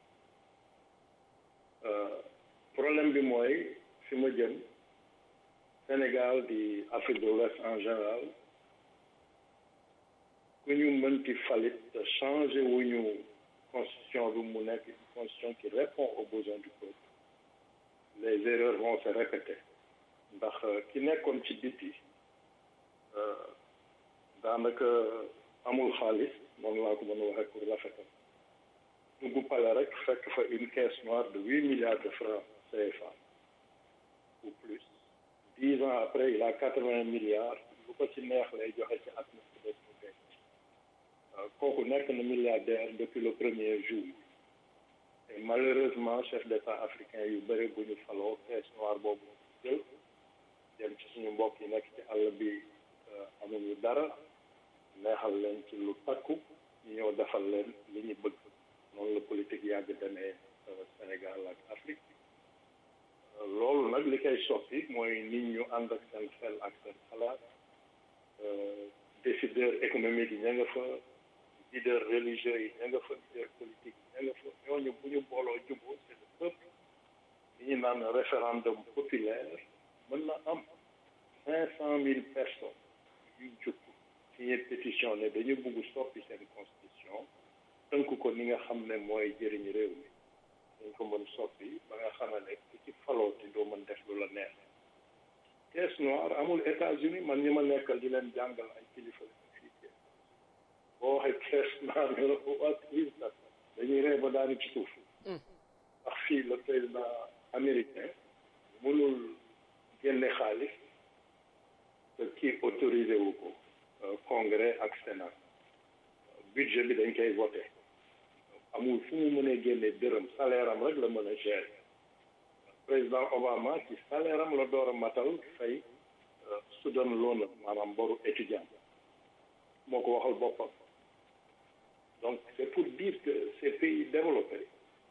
problème bi mooy fi ma jëm Sénégal di Afrique de l'Ouest en général ku ñu mënti falit te changé wu ñu constitution bi mu nekk une constitution qui répond aux besoins du peuple les erreurs vont se répéter ndax ki nekkoon ci biti daanaka amul xaalis moom laa ko mën a waxee pour rafetal dugg pale rek fekk fa une caisse noire de huit milliards de francs CFA ou plus dix ans après il a quatre-vingts milliards lu ko ci neex lay joxe ci at mi ci des mu denc kooku nekk na milliardaire depuis le premier jour et malheureusement chef d'état africain yu bëri bu ñu faloo caisse noire boobu jël dem ci suñu mbokk yi nekk ci àll bi amuñu dara neexal leen ci lu takku ñu ñëw defal leen li ñu bëgg noonu la politique yàgg demee Sénégal ak Afrique loolu nag li koy soppi mooy nit ñu ànd ak seen xel ak seen xalaat décideur économique yi ña nga fa leader religieux yi ña nga fa leader politique ña nga fa ñooñu bu ñu booloo juboo c'est le peuple li ñu naan référendum populaire mën na am cinq cent mille personnes yu jub signé pétition ne dañu bugg soppi seen constitution tënk ko ni nga xam ne mooy jëriñ réew mi dañ ko mën soppi ba nga xam ne ku ci falooti doo mën def lu la neex caisse noire amul États-Unis man ñi ma nekkal di leen jàngal ay kilifa fii boo waxee caisse noire ñu ne ko waa crise nag dañuy ree ba daanu ci suuf ndax fii le président américain mënul génne xaalis te kii autorisé wu ko congrès ak sénat budget bi dañ koy voté amul fu mu mënee génne dërëm salaire am rek la mën a gérer président Obama ci salaire am la door a matal fay student loan maanaam boru étudiant moo ko waxal boppam donc c'est pour dire que ces pays développés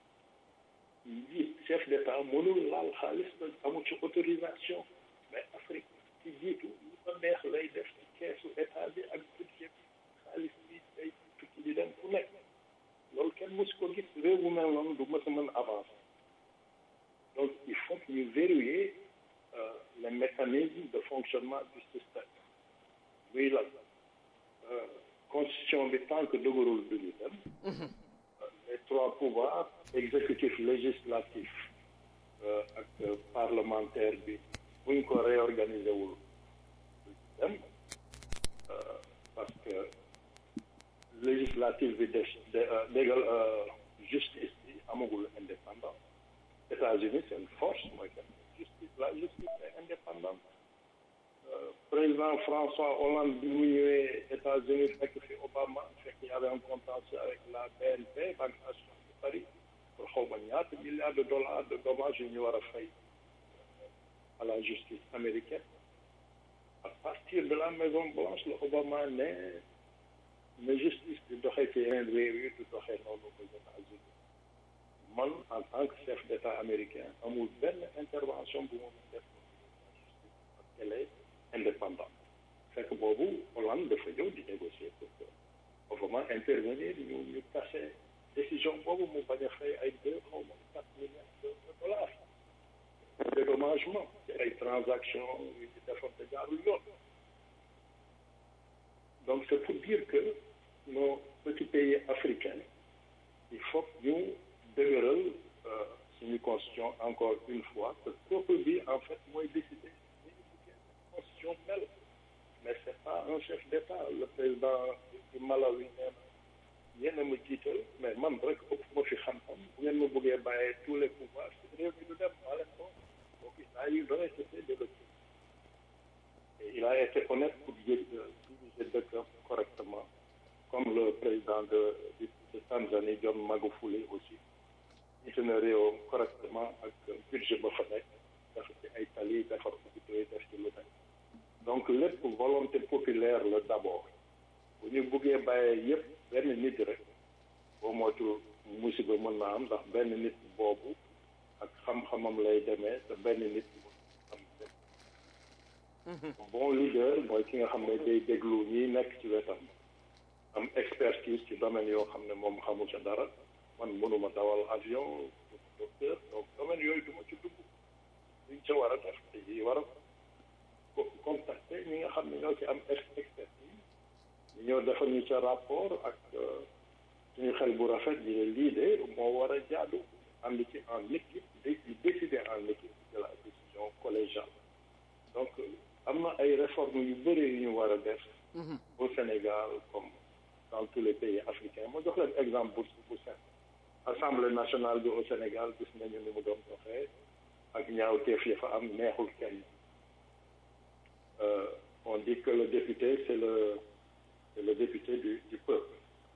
njiit chef d'état mënul laal xaalis ba amul ci autorisation mais Afrique ci jiitu lu ko neex lay def ci keesu état bi ak budget bi xaalis bi day tukki di dem fu nekk loolu kenn mosu ko gis réew bu mel noonu du mës a mën avancer donc il faut que ñu verrouiller euh, les mécanismes de fonctionnement du système muy lan euh, constitution bi tant que dëgërul du ñu dem les trois pouvoirs exécutif législatif euh, ak parlementaire bi buñ ko réorganiser wul du dem parce que législatif bi des dégal justice bi amagul indépendance États-Unis c'est une force mooy que justice la justice est indépendante euh, président François Hollande bi mu ñëwee États-Unis fekk fi Obama fekk y avait un contentieux avec la BNP Banque nationale de Paris pour xaw ma ñaata milliards de dollars de dommages yu ñu war a fay à la justice américaine à partir de la Maison Blanche la Obama ne na justice di doxee ci yeneen réew yi du doxee noonu aux États-Unis man en tant que chef d'État américain amul benn intervention bu ma mën def justice parce qu'elle est indépendante fekk boobu Hollande dafa ñëw di négocier pour que Obama intervenir ñu ñu tase décision boobu mu bañ a fay ay deux xaw ma quatre milliards de dollars dédommagement ci ay transactions yu ci defoon te jaarul yoon donc c'est pour dire que nos petits pays africains il faut ñu dëgëral suñu constitution encore une fois que peuple bi en fait mooy décider ni ñu buggee constitution mel mais c'est pas un chef d'État le président du Malawi nee na yéen a ma jiital mais man rek ëpp ma fi xam-xam bu ngeen ma bëggee bàyyee tous les pouvoirs réew mi du dem maa leen ko donc il a eu donné cessé de le et il a été honnête pour diriger dëkk correctement comme le président de de Tanzanie John Magufuli aussi gis na réewam correctement ak budget ba fa nekk dafa ci ay tali defar hôpitaux yi def ci lu nekk donc lépp volonté populaire la d'abord bu ñu buggee bàyyee yépp benn nit rek boo moytu musiba mën na am ndax benn nit boobu ak xam-xamam lay demee te benn nit am bon leader mooy ki nga xam ne day déglu ñi nekk ci wetam am expertise ci domaine yoo xam ne moom xamu ca dara man mënuma dawal avion docteur donc domaine yooyu duma ci dugg liñ ca war a def te yi war a contacter ñi nga xam ne ñoo ci am expertise ñu ñoo defal ñu ca rapport ak suñu xel bu rafet yi ne lii de moo war a jaadu ànd ci en équipe di décider en équipe de la décision collégiale donc am na ay réformes yu bëri yu ñu war a def au Sénégal comme dans tous les pays africains ma jox leen exemple bu bu set assemblée nationale bi au Sénégal gis nañu ni mu doon doxee ak ñaawteef ya fa am neexul kenn on dit que le député c'est le c'est le député du du peuple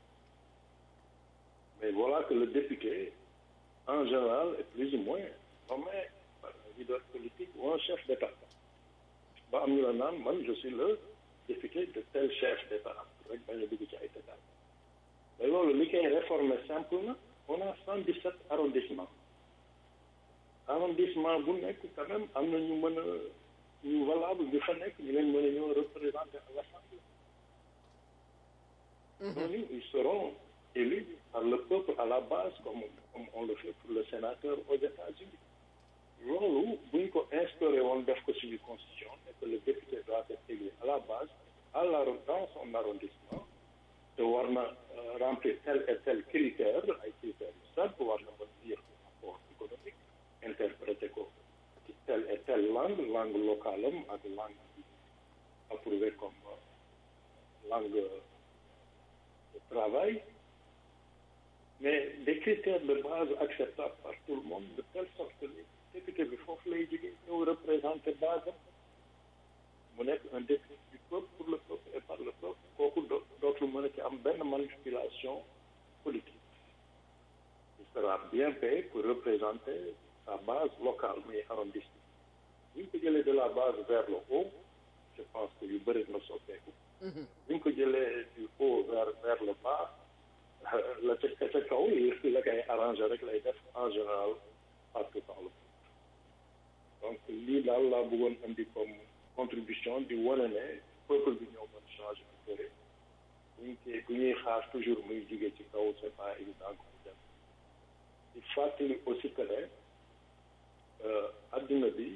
mais voilà que le député en général est plus ou moins nommé par un leader politique ou un chef d'État ba am ñu la naan man je suis le député de tel chef d'État rek bañ a dugg ci ay détails mais loolu li koy réformer simple na on a cent dix sept arrondissements arrondissement bu nekk quand même am na ñu mën a ñu valable ñu fa nekk ñu leen mën a ñëw représenter à l'Assemblée ñooñu qui seront élus par le peuple à la base comme comme on le fait pour le sénateur aux États-Unis loolu bu ñu ko instauré woon def ko suñu constitution et que le député doit être élu à la base à la dans son arrondissement te war na remplir tel et tel critère ay critères yu simple war na mën dire rapport économique interpréter ko ci telle et telle langue langue locale am ak langue bi approuvée comme langue de travail mais des critères de base acceptables par tout le monde de telle sorte que député bi foofu lay jógee ñëw représenter base am mu nekk un député du peuple pour le peuple et par le peuple kooku do dootul mën a ci am benn manipulation politique il sera bien payé pour représenter sa base locale muy arrondissement bu ñu ko jëlee de la base vers le haut je pense que yu bëri na soppeeku bu ñu ko jëlee du haut vers vers le bas la ca ca kaw la koy arrangé rek lay def en général partout dans le monde donc lii daal laa bëggoon indi comme contribution di wane ne peuple bi ñoo mën changer bu bëri buñ koy bu ñuy xaar toujours muy jóge ci kaw c'est pas évident que mu dem di fàttali aussi que ne adduna bi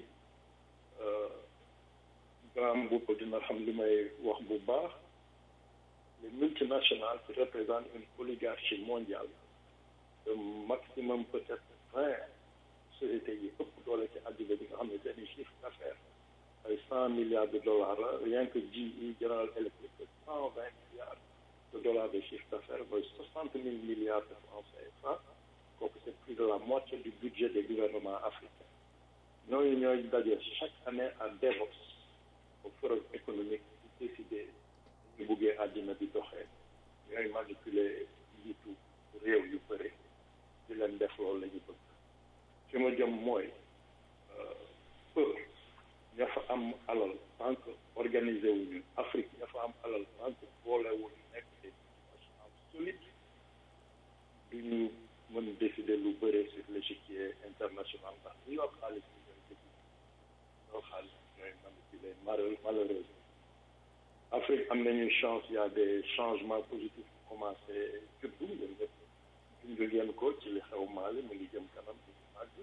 grand bopp dina xam li may wax bu baax les multinationales qui représentent une oligarchie mondiale de maximum peut-être vingt sociétés yi ëpp doole ci àddina bi nga xam ne seen chiffre d'affaires ay cent milliards de dollars la rien que GE General Electric cent vingt milliards de dollars de chiffre d'affaires mooy soixante mille milliards de francs CFA kooku c'est plus de la moitié du budget des gouvernements africains ñooñu ñooy daje chaque année à Davos au forum économique di décider ñu buggee àddina bi doxee ñooy manipuler njiitu réew yu bëri di leen def loolu la ñu bëgg fi ma jëm mooy peuple ña fa am alal tant que organisé wuñu Afrique ña fa am alal tant que boole wuñu nekk des nations solides duñu mën décider lu bëri sur l'échiquier international ndax ñu yor xaalis bi ñooy dëgg yor xaalis bi ñooy manipuler malheureusement Afrique am nañu chance il y a des changements positifs commencé juddu yéen ñëpp junj ngeen ko ci li xew Mali mu ngi jëm kanam ci màgg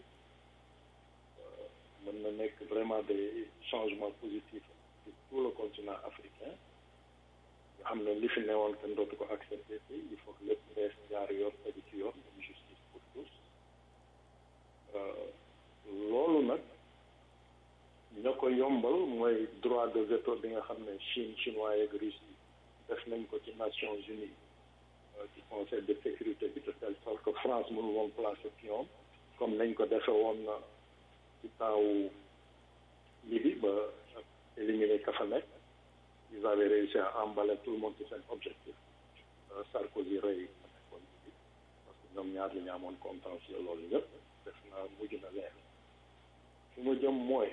mën na nekk vraiment des changements positifs sur tout le continent africain nga xam ne li fi newoon kenn dootu ko accepté fii il faut que lépp bees jaar yoon tegu ci yoon une justice pour tous loolu nag ña ko yombal mooy droit de veto bi nga xam ne Chine chinois yeeg Russie def nañ ko ci Nations Unies ci conseil de sécurité bi de telle sorte que France mënul woon placer pion comme nañ ko defe woon ci temps wu Libye ba éliminer ka fa nekk ils avaient réussi à emballer tout le monde ci seen objectif Sarkozy rey ka nekkoon Libye parce que ñoom ñaar li ñu amoon contentieux loolu yëpp def na mujj na leer fi mu jëm mooy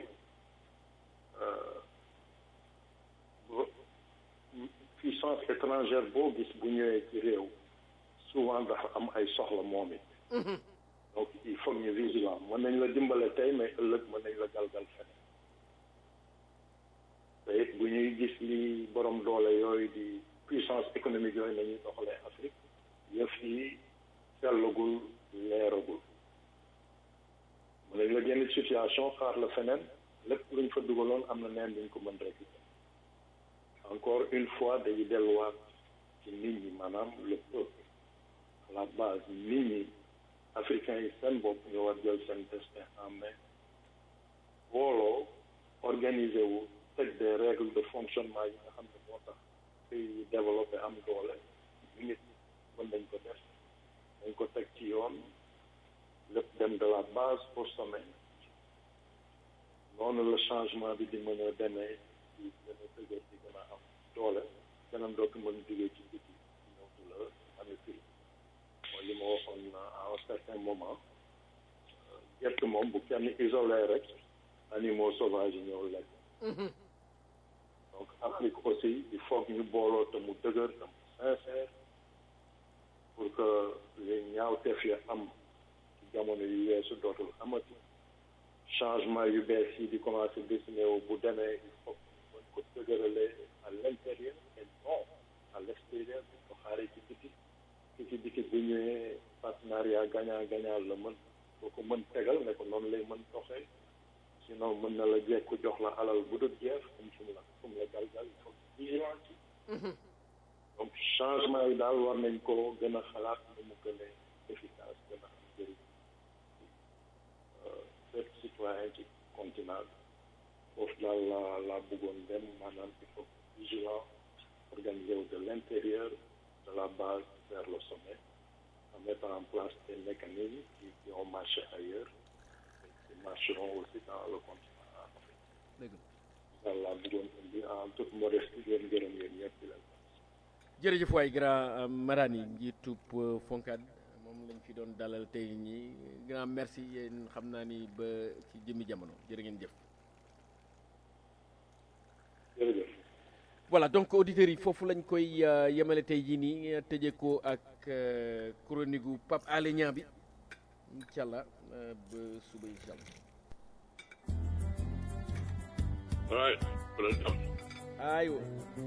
puissance étrangère boo gis bu ñëwee ci réew souvent dafa am ay soxla moom it donc il faut ñu vigilant mën nañ la dimbale tey mais ëllëg mën nañ la galgal feneen te it bu ñuy gis li borom doole yooyu di puissance économique yooyu nañuy doxalee Afrique yëf yi sellagul leeragul mën nañ la génn situation xaar la feneen lépp luñ fa dugaloon am na neen duñ ko mën récupérer encore une fois dañuy delluwaat ci nit ñi maanaam le peuple à la base nit ñi africains yi seen bopp ñu war jël seen destin en main booloo organiser wu teg des règles de fonctionnement yi nga xam ne moo tax pays yi développé am doole ñu nit mën nañ ko def dañ ko teg ci yoon lépp dem de la base au sommet noonu le changement bi di mën a demee ci gën a dëgër di gën a am doole keneen dootu mën jógee ci biti ñëw di la manipule mooy li ma waxoon à un certain moment gerte moom bu kenn isolé rek animaux sauvages yi ñëw lekk donc Afrique aussi il faut que ñu booloo te mu dëgër te mu sincère pour que les ñaawteef yi am ci jamono yu weesu dootul amati changement yu bees yi di commencé dessiné wu bu demee il faut mën ko dëgërale à l'intérieur et non à l'extérieur di ko xaaree ci biti gagnant gagnant la mën boo ko mën tegal ne ko noonu lay mën doxee sinon mën na la jekku jox la alal bu dul jeex comme fu mu la fu mu la galgal il faut vigilant ci donc changement yi daal war nañ ko gën a xalaat nu mu gën a efficace gën a am njëriñ fépp citoyen ci continent foofu daal la la bëggoon dem maanaam il faut vigilant organiser wu de l'intérieur de la base vers le sommet en mettant en place des mécanismes qui, qui ont marché ailleurs et qui marcheront aussi dans le continent africain. daal la bëggoon indi en toute modestie leen gërëm yéen ñëpp di leen jërëjëf waay grand Marani njiitub Foncad moom lañ fi doon dalal tey ñi grand merci yéen xam naa ni ba ci jëmmi jamono jërë ngeen jëf jërëjëf voilà donc auditeurs yi foofu lañ koy yemale tey jii nii tëjee ko ak chronique gu Pape Alé Niang bi incha allah ba suba incha allah. right aywa.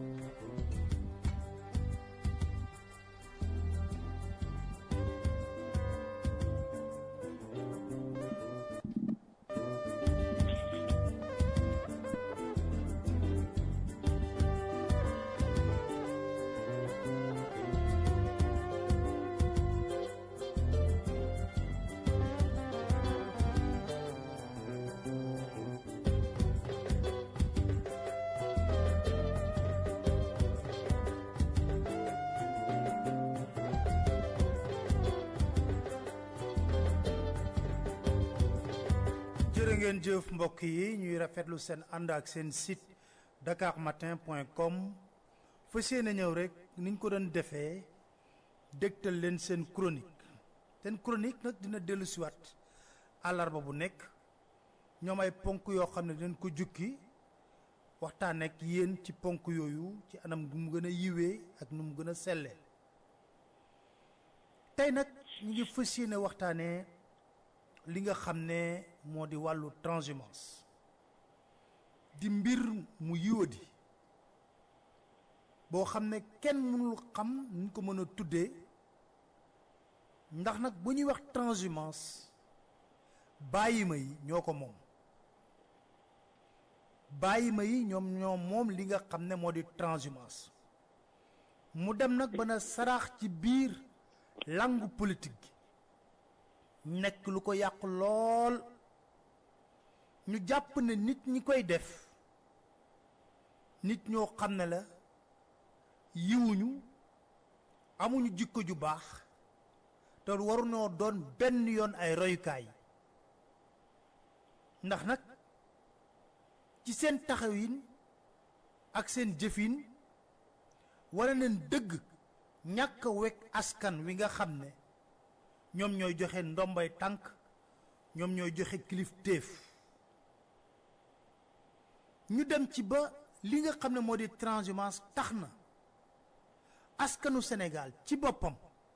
jërë ngeen jëf mbokk yi ñuy rafetlu seen ànd ak seen site dakarmatin.com fas yéene ñëw rek niñ ko doon defee dégtal leen seen chronique seen chronique nag dina dellu siwaat àllarba bu nekk ñoom ay ponk yoo xam ne dinañ ko jukki waxtaan ak yéen ci ponk yooyu ci anam gu mu gën a yiwee ak nu mu gën a sellee tey nag ñu ngi fas yéene waxtaanee li nga xam ne moo di wàllu transhumance di mbir mu yiwadi boo xam ne kenn mënul xam nuñ ko mën a tuddee ndax nag bu ñuy wax transhumance bàyyima yi ñoo ko moom bàyyima yi ñoom ñoo moom li nga xam ne moo di transhumance mu dem nag ba na saraax ci biir langue politique gi nekk lu ko yàq lool ñu jàpp ne nit ñi koy def nit ñoo xam ne la yiwuñu amuñu jikko ju baax te waruñoo doon benn yoon ay royukaay ndax nag ci seen taxawin ak seen jëfin wala neen dëgg ñàkk a wekk askan wi nga xam ne ñoom ñooy joxe ndombay tànk ñoom ñooy joxe kilifteef ñu dem ci ba li nga xam ne moo di transhumance tax na askanu Sénégal ci boppam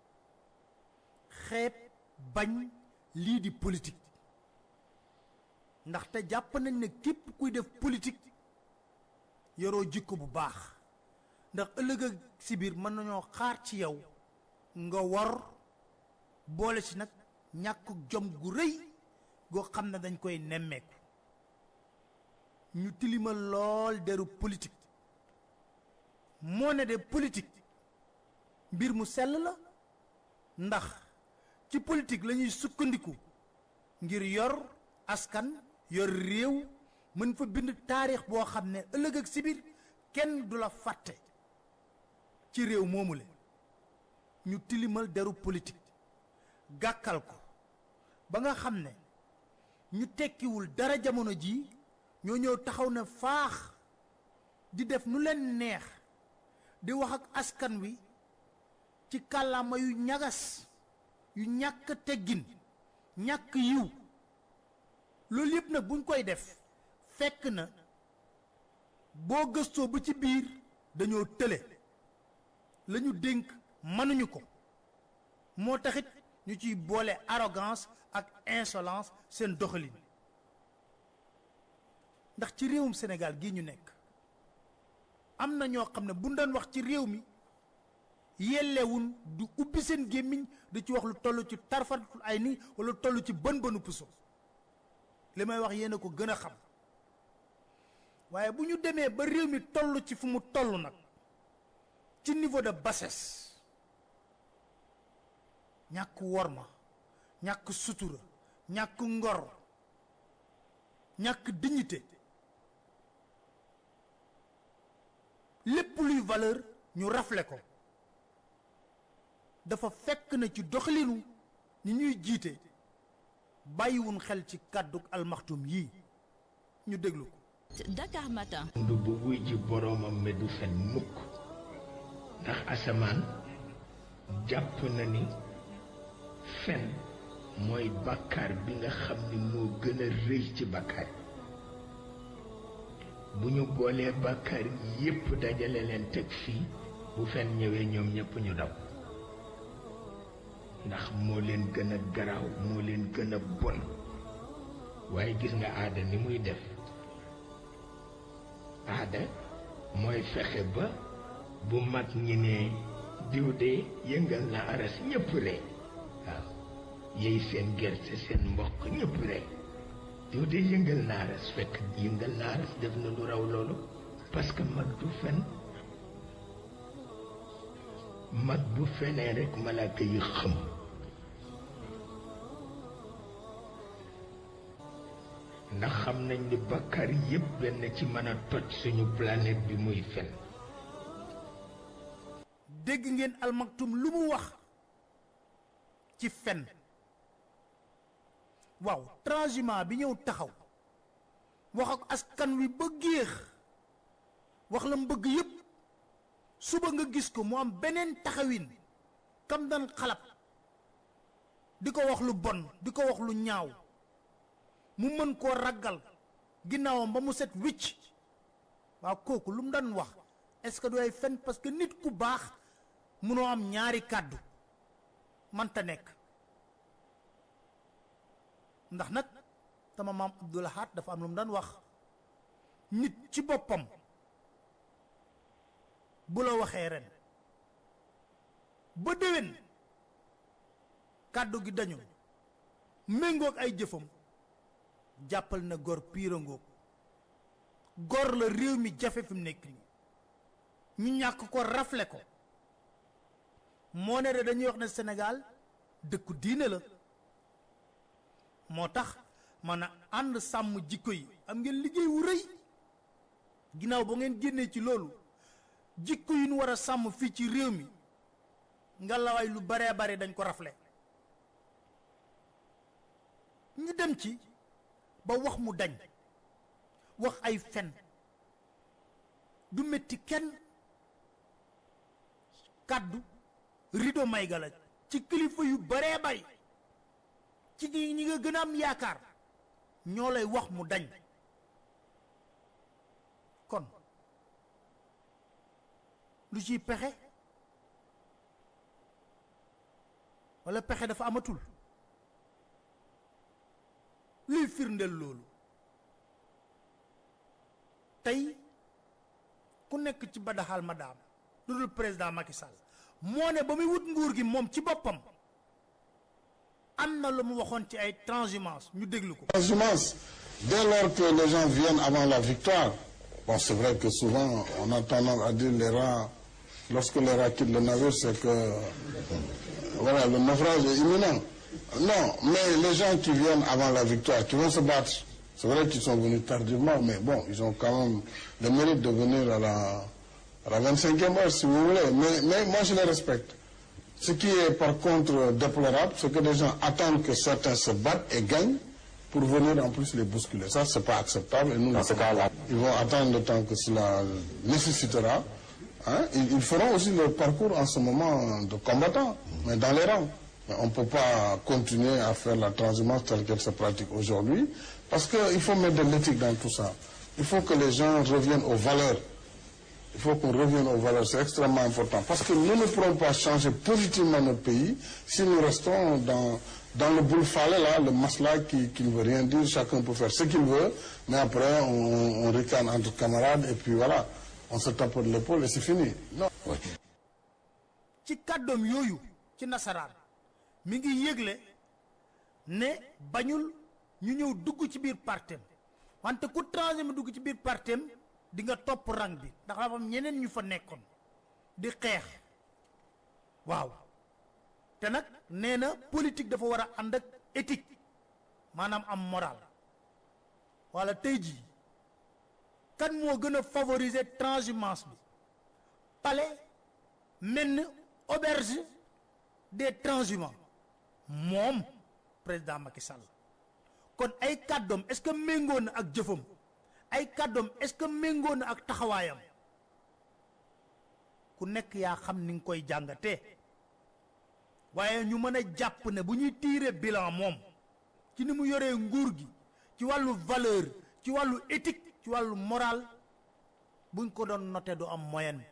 xeeb bañ lii di politique ndaxte jàpp nañ ne képp kuy def politique yoroo jikko bu baax ndax ëllëg ak si biir mën nañoo xaar ci yow nga war boole ci nag ñàkk jom gu rëy goo xam ne dañ koy nemmeeku ñu tilimal lool deru politique moo ne de politique mbir mu sell la ndax ci politique la ñuy sukkandiku ngir yor askan yor réew mën fa bind taarix boo xam ne ëllëg ak sibir kenn du la fàtte ci réew moomule ñu tilimal deru politique gàkkal ko ba nga xam ne ñu tekkiwul dara jamono ji ñoo ñëw taxaw ne faax di def nu leen neex di wax ak askan wi ci kàllaama yu ñagas yu ñàkk teggin ñàkk yiw loolu yëpp nag buñ koy def fekk na boo gëstoo ba ci biir dañoo tële la ñu dénk mënuñu ko moo taxit ñu ciy boole arrogance ak insolence seen doxalin ndax ci réewum Sénégal gii ñu nekk am na ñoo xam ne bu doon wax ci réew mi yellewun du ubbi seen gémmiñ di ci wax lu toll ci tarfatul ay ni wala toll ci bën bënu puso li may wax yéen a ko gën a xam waaye bu ñu demee ba réew mi toll ci fu mu toll nag ci niveau de bassesse ñàkk worma ñàkk sutura ñàkk ngor ñàkk dignité lépp luy valeur ñu rafle ko dafa fekk na ci doxalinu ñi ñuy jiite bàyyiwun xel ci kàddu almaxtum yii ñu déglu ko Dakar Matin. du bu wuy ji boroomam me du fen mukk ndax asamaan jàpp na ni fen mooy bàkkaar bi nga xam ni moo gën a rëy ci bàkkaar bu ñu boolee bàkkaar yépp dajale leen teg fii bu fen ñëwee ñoom ñépp ñu daw ndax moo leen gën a garaaw moo leen gën a bon waaye gis nga aada ni muy def aada mooy fexe ba bu mag ñi ne diw de yëngal na aras ñépp rek waaw yey seen gerte seen mboq ñépp rek diw de yëngal na aras fekk yëngal na aras def na lu raw loolu parce que mag du fen mag bu fenee rek malaaka yi xëm ndax xam nañ ni bakkar yépp benn ci mën a toj suñu planète bi muy fen dégg ngeen almaktum lu mu wax ci fen waaw transhumant bi ñëw taxaw wax ak askan wi ba géex wax la mu bëgg yépp suba nga gis ko mu am beneen taxawin kam daan xalab di ko wax lu bon di ko wax lu ñaaw mu mën koo raggal ginnaawam ba mu set wicc waaw kooku lu mu daan wax est-ce que du ay fen parce que nit ku baax munoo am ñaari kàddu manta nekk ndax nag sama maam Abdul Ahad dafa am lu mu daan wax nit ci boppam bu la waxee ren ba déwén kàddu gi dañu méngoog ay jëfam jàppal na gor piirangoog gor la réew mi jafe fi mu nekk nii ñu ñàkk ko rafle ko moo ne de dañuy wax ne Sénégal dëkku diine la moo tax man a ànd sàmm jikko yi am ngeen liggéey wu rëy ginnaaw ba ngeen génnee ci loolu jikko yi ñu war a sàmm fii ci réew mi nga lawaay lu baree bare dañ ko rafle ñu dem ci ba wax mu dañ wax ay fen du metti kenn kàddu rido may ga la ci kilifa yu baree bari ci ñi nga gën a am yaakaar ñoo lay wax mu dañ kon lu ciy pexe walla pexe dafa amatul luy firndeel loolu tey ku nekk ci badaxal madaam lu dul président Macky Sall moo ne ba muy wut nguur gi moom ci boppam am na lu mu waxoon ci ay transhumance ñu déglu ko. transhumance dès lors que les gens viennent avant la victoire bon c'est vrai que souvent on a tendance à dire les rats lorsque les rats quittent le navire c'est que voilà le naufrage est imminent non mais les gens qui viennent avant la victoire qui vont se battre c'est vrai qu'ils sont venus tardivement mais bon ils ont quand même le mérite de venir à la à la 25e heure si vous voulez mais mais moi je les respecte ce qui est par contre déplorable, c'est que les gens attendent que certains se battent et gagnent pour venir en plus les bousculer. Ça, c'est pas acceptable. Et nous, Dans ce cas-là, ils vont attendre le temps que cela nécessitera. Hein? Ils, ils feront aussi leur parcours en ce moment de combattants, mais dans les rangs. Mais on ne peut pas continuer à faire la transhumance telle qu'elle se pratique aujourd'hui, parce qu'il faut mettre de l'éthique dans tout ça. Il faut que les gens reviennent aux valeurs. Il faut qu'on revienne aux valeurs, c'est extrêmement important. Parce que nous ne pourrons pas changer positivement notre pays si nous restons dans, dans le boule falais là, le masla qui, qui ne veut rien dire, chacun peut faire ce qu'il veut, mais après on, on ricane entre camarades et puis voilà, on se tape de l'épaule et c'est fini. Non. ci kàddoom yooyu ci nasaraan mi ngi yëgle ne bañul ñu ñëw dugg ci biir partem wante ku transhumé dugg ci biir partem di nga topp rang bi ndax dafa am ñeneen ñu fa nekkoon di xeex waaw te nag nee na politique dafa war a ànd ak éthique maanaam am moral wala tey jii kan moo gën a favoriser transhumance bi palais mel ni auberge des transhumants moom président Macky Sall kon ay kàddoom est-ce que méngoo na ak jëfam ay kàddoom est-ce que méngoo na ak taxawaayam ku nekk yaa xam ni nga koy jàngatee waaye ñu mën a jàpp ne bu ñuy tiire bilan moom ci ni mu yoree nguur gi ci wàllu valeur ci wàllu éthique ci wàllu moral buñ ko doon noté du am moyenne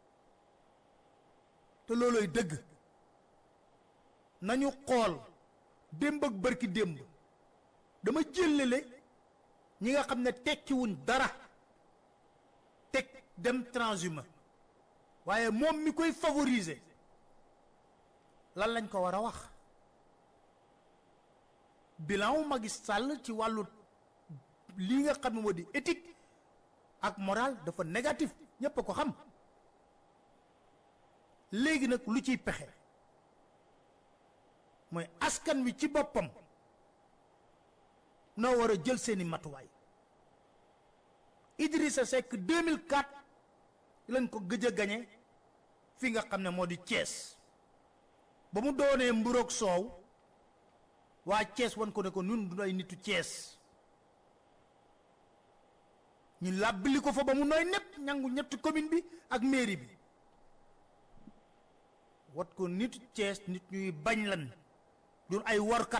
te looloy dëgg nañu xool démb ak bërki démb dama jëlale ñi nga xam ne tekkiwuñ dara teg dem transhumé waaye moom mi koy favoriser lan lañ ko war a wax bilan wu Macky Sall ci wàllu lii nga xam ne moo di éthique ak moral dafa négatif ñépp a ko xam léegi nag lu ciy pexe mooy askan wi ci boppam noo war a jël seeni matuwaay Idrissa Seck 2004 lañ ko gëj a gañe fi nga xam ne moo di Thiès ba mu doonee mburoog soow waa Thiès wan ko ne ko ñun du ay nitu Thiès ñu làbbali ko fa ba mu nooy népp ñangu ñetti commune bi ak mairie bi wat ko nitu Thiès nit ñuy bañ lan du ay workat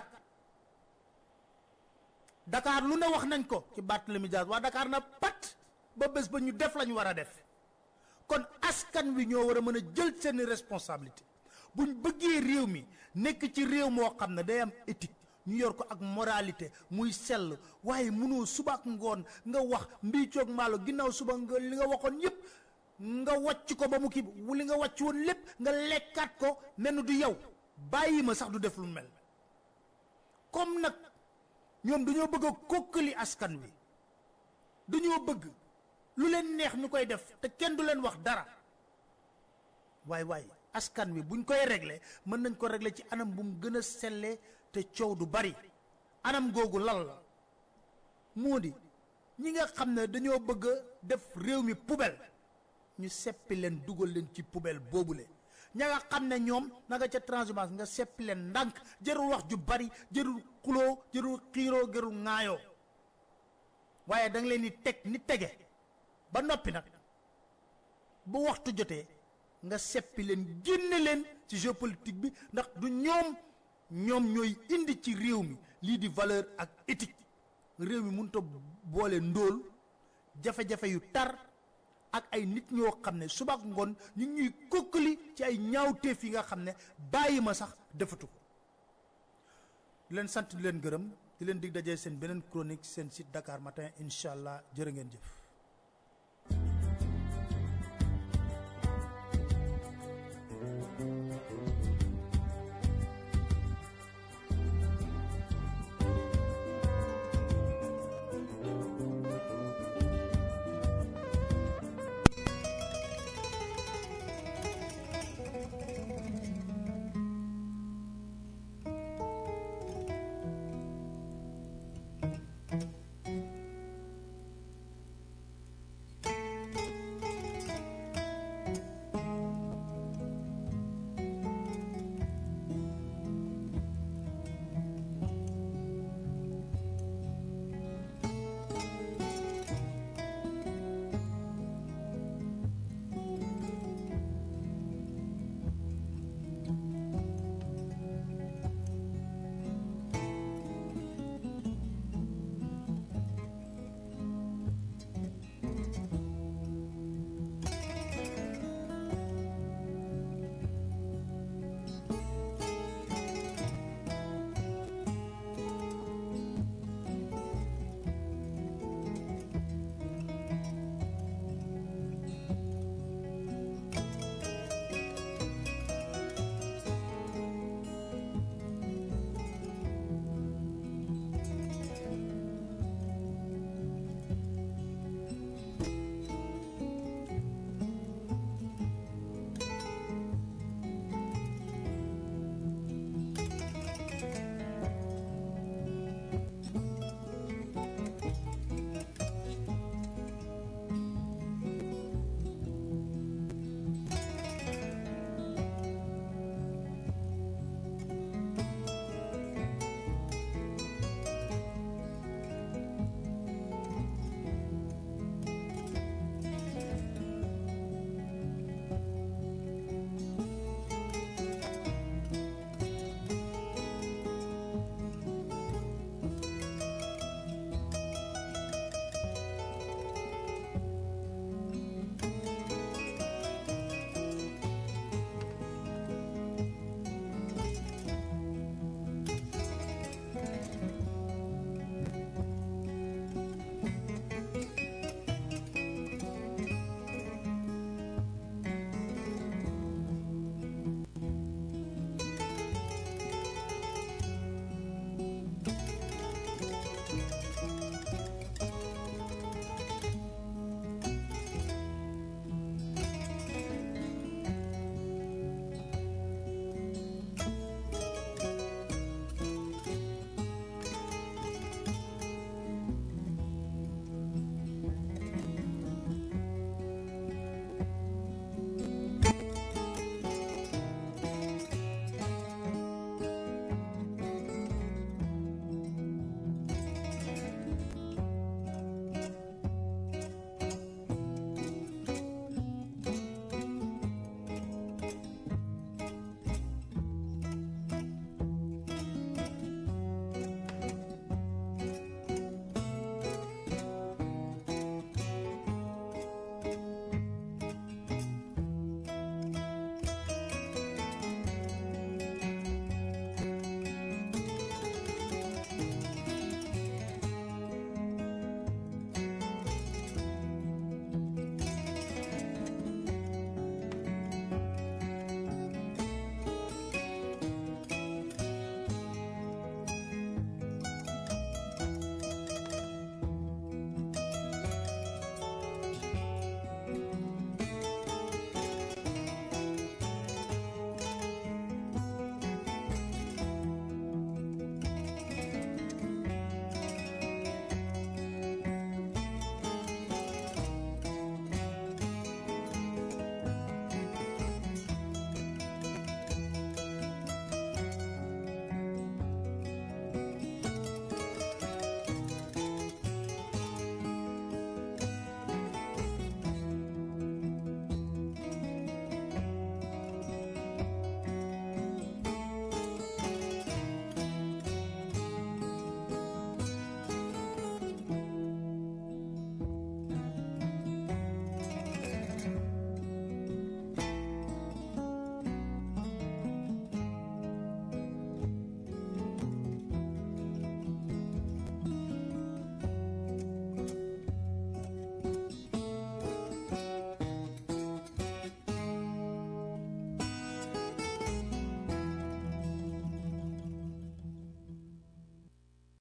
Dakar lu ne wax nañ ko ci Barthélémy Dias waa Dakar na pat ba bés ba ñu def lañu war a def kon askan wi ñoo war a mën a jël seeni responsabilité buñ bëggee réew mi nekk ci réew moo xam ne day am éthique ñu yor ko ak moralité muy sell waaye mënoo suba ak ngoon nga wax mbii coog maalo ginnaaw suba nga li nga waxoon yépp nga wàcc ko ba mu kii li nga wàcc woon lépp nga lekkaat ko mel du yow bàyyi ma sax du def lu mel comme nag ñoom dañoo bëgg a kokkali askan wi dañoo bëgg lu leen neex ñu koy def te kenn du leen wax dara waay waay askan wi buñ koy régler mën nañ ko régler ci anam bu mu gën a sellee te coow du bari anam googu lal la moo di ñi nga xam ne dañoo bëgg a def réew mi poubelle ñu seppi leen dugal leen ci poubelle boobule ña nga xam ne ñoom na nga ca transhumance nga seppi leen ndànk jërul wax ju bari jërul xuloo jërul xiiroo jërul ŋaayoo waaye da nga leen di teg ni tege ba noppi nag bu waxtu jotee nga seppi leen génne leen ci géopolitique bi ndax du ñoom ñoom ñooy indi ci réew mi lii di valeur ak éthique réew mi mënut a boole ndóol jafe-jafe yu tar ak ay nit ñoo xam ne suba ak ngoon ñu ngi ñuy kokkali ci ay ñaawteef yi nga xam ne bàyyi ma sax defatu ko di leen sant di leen gërëm di leen dig dajee seen beneen chronique seen site Dakar Matin incha allah jërë ngeen jëf.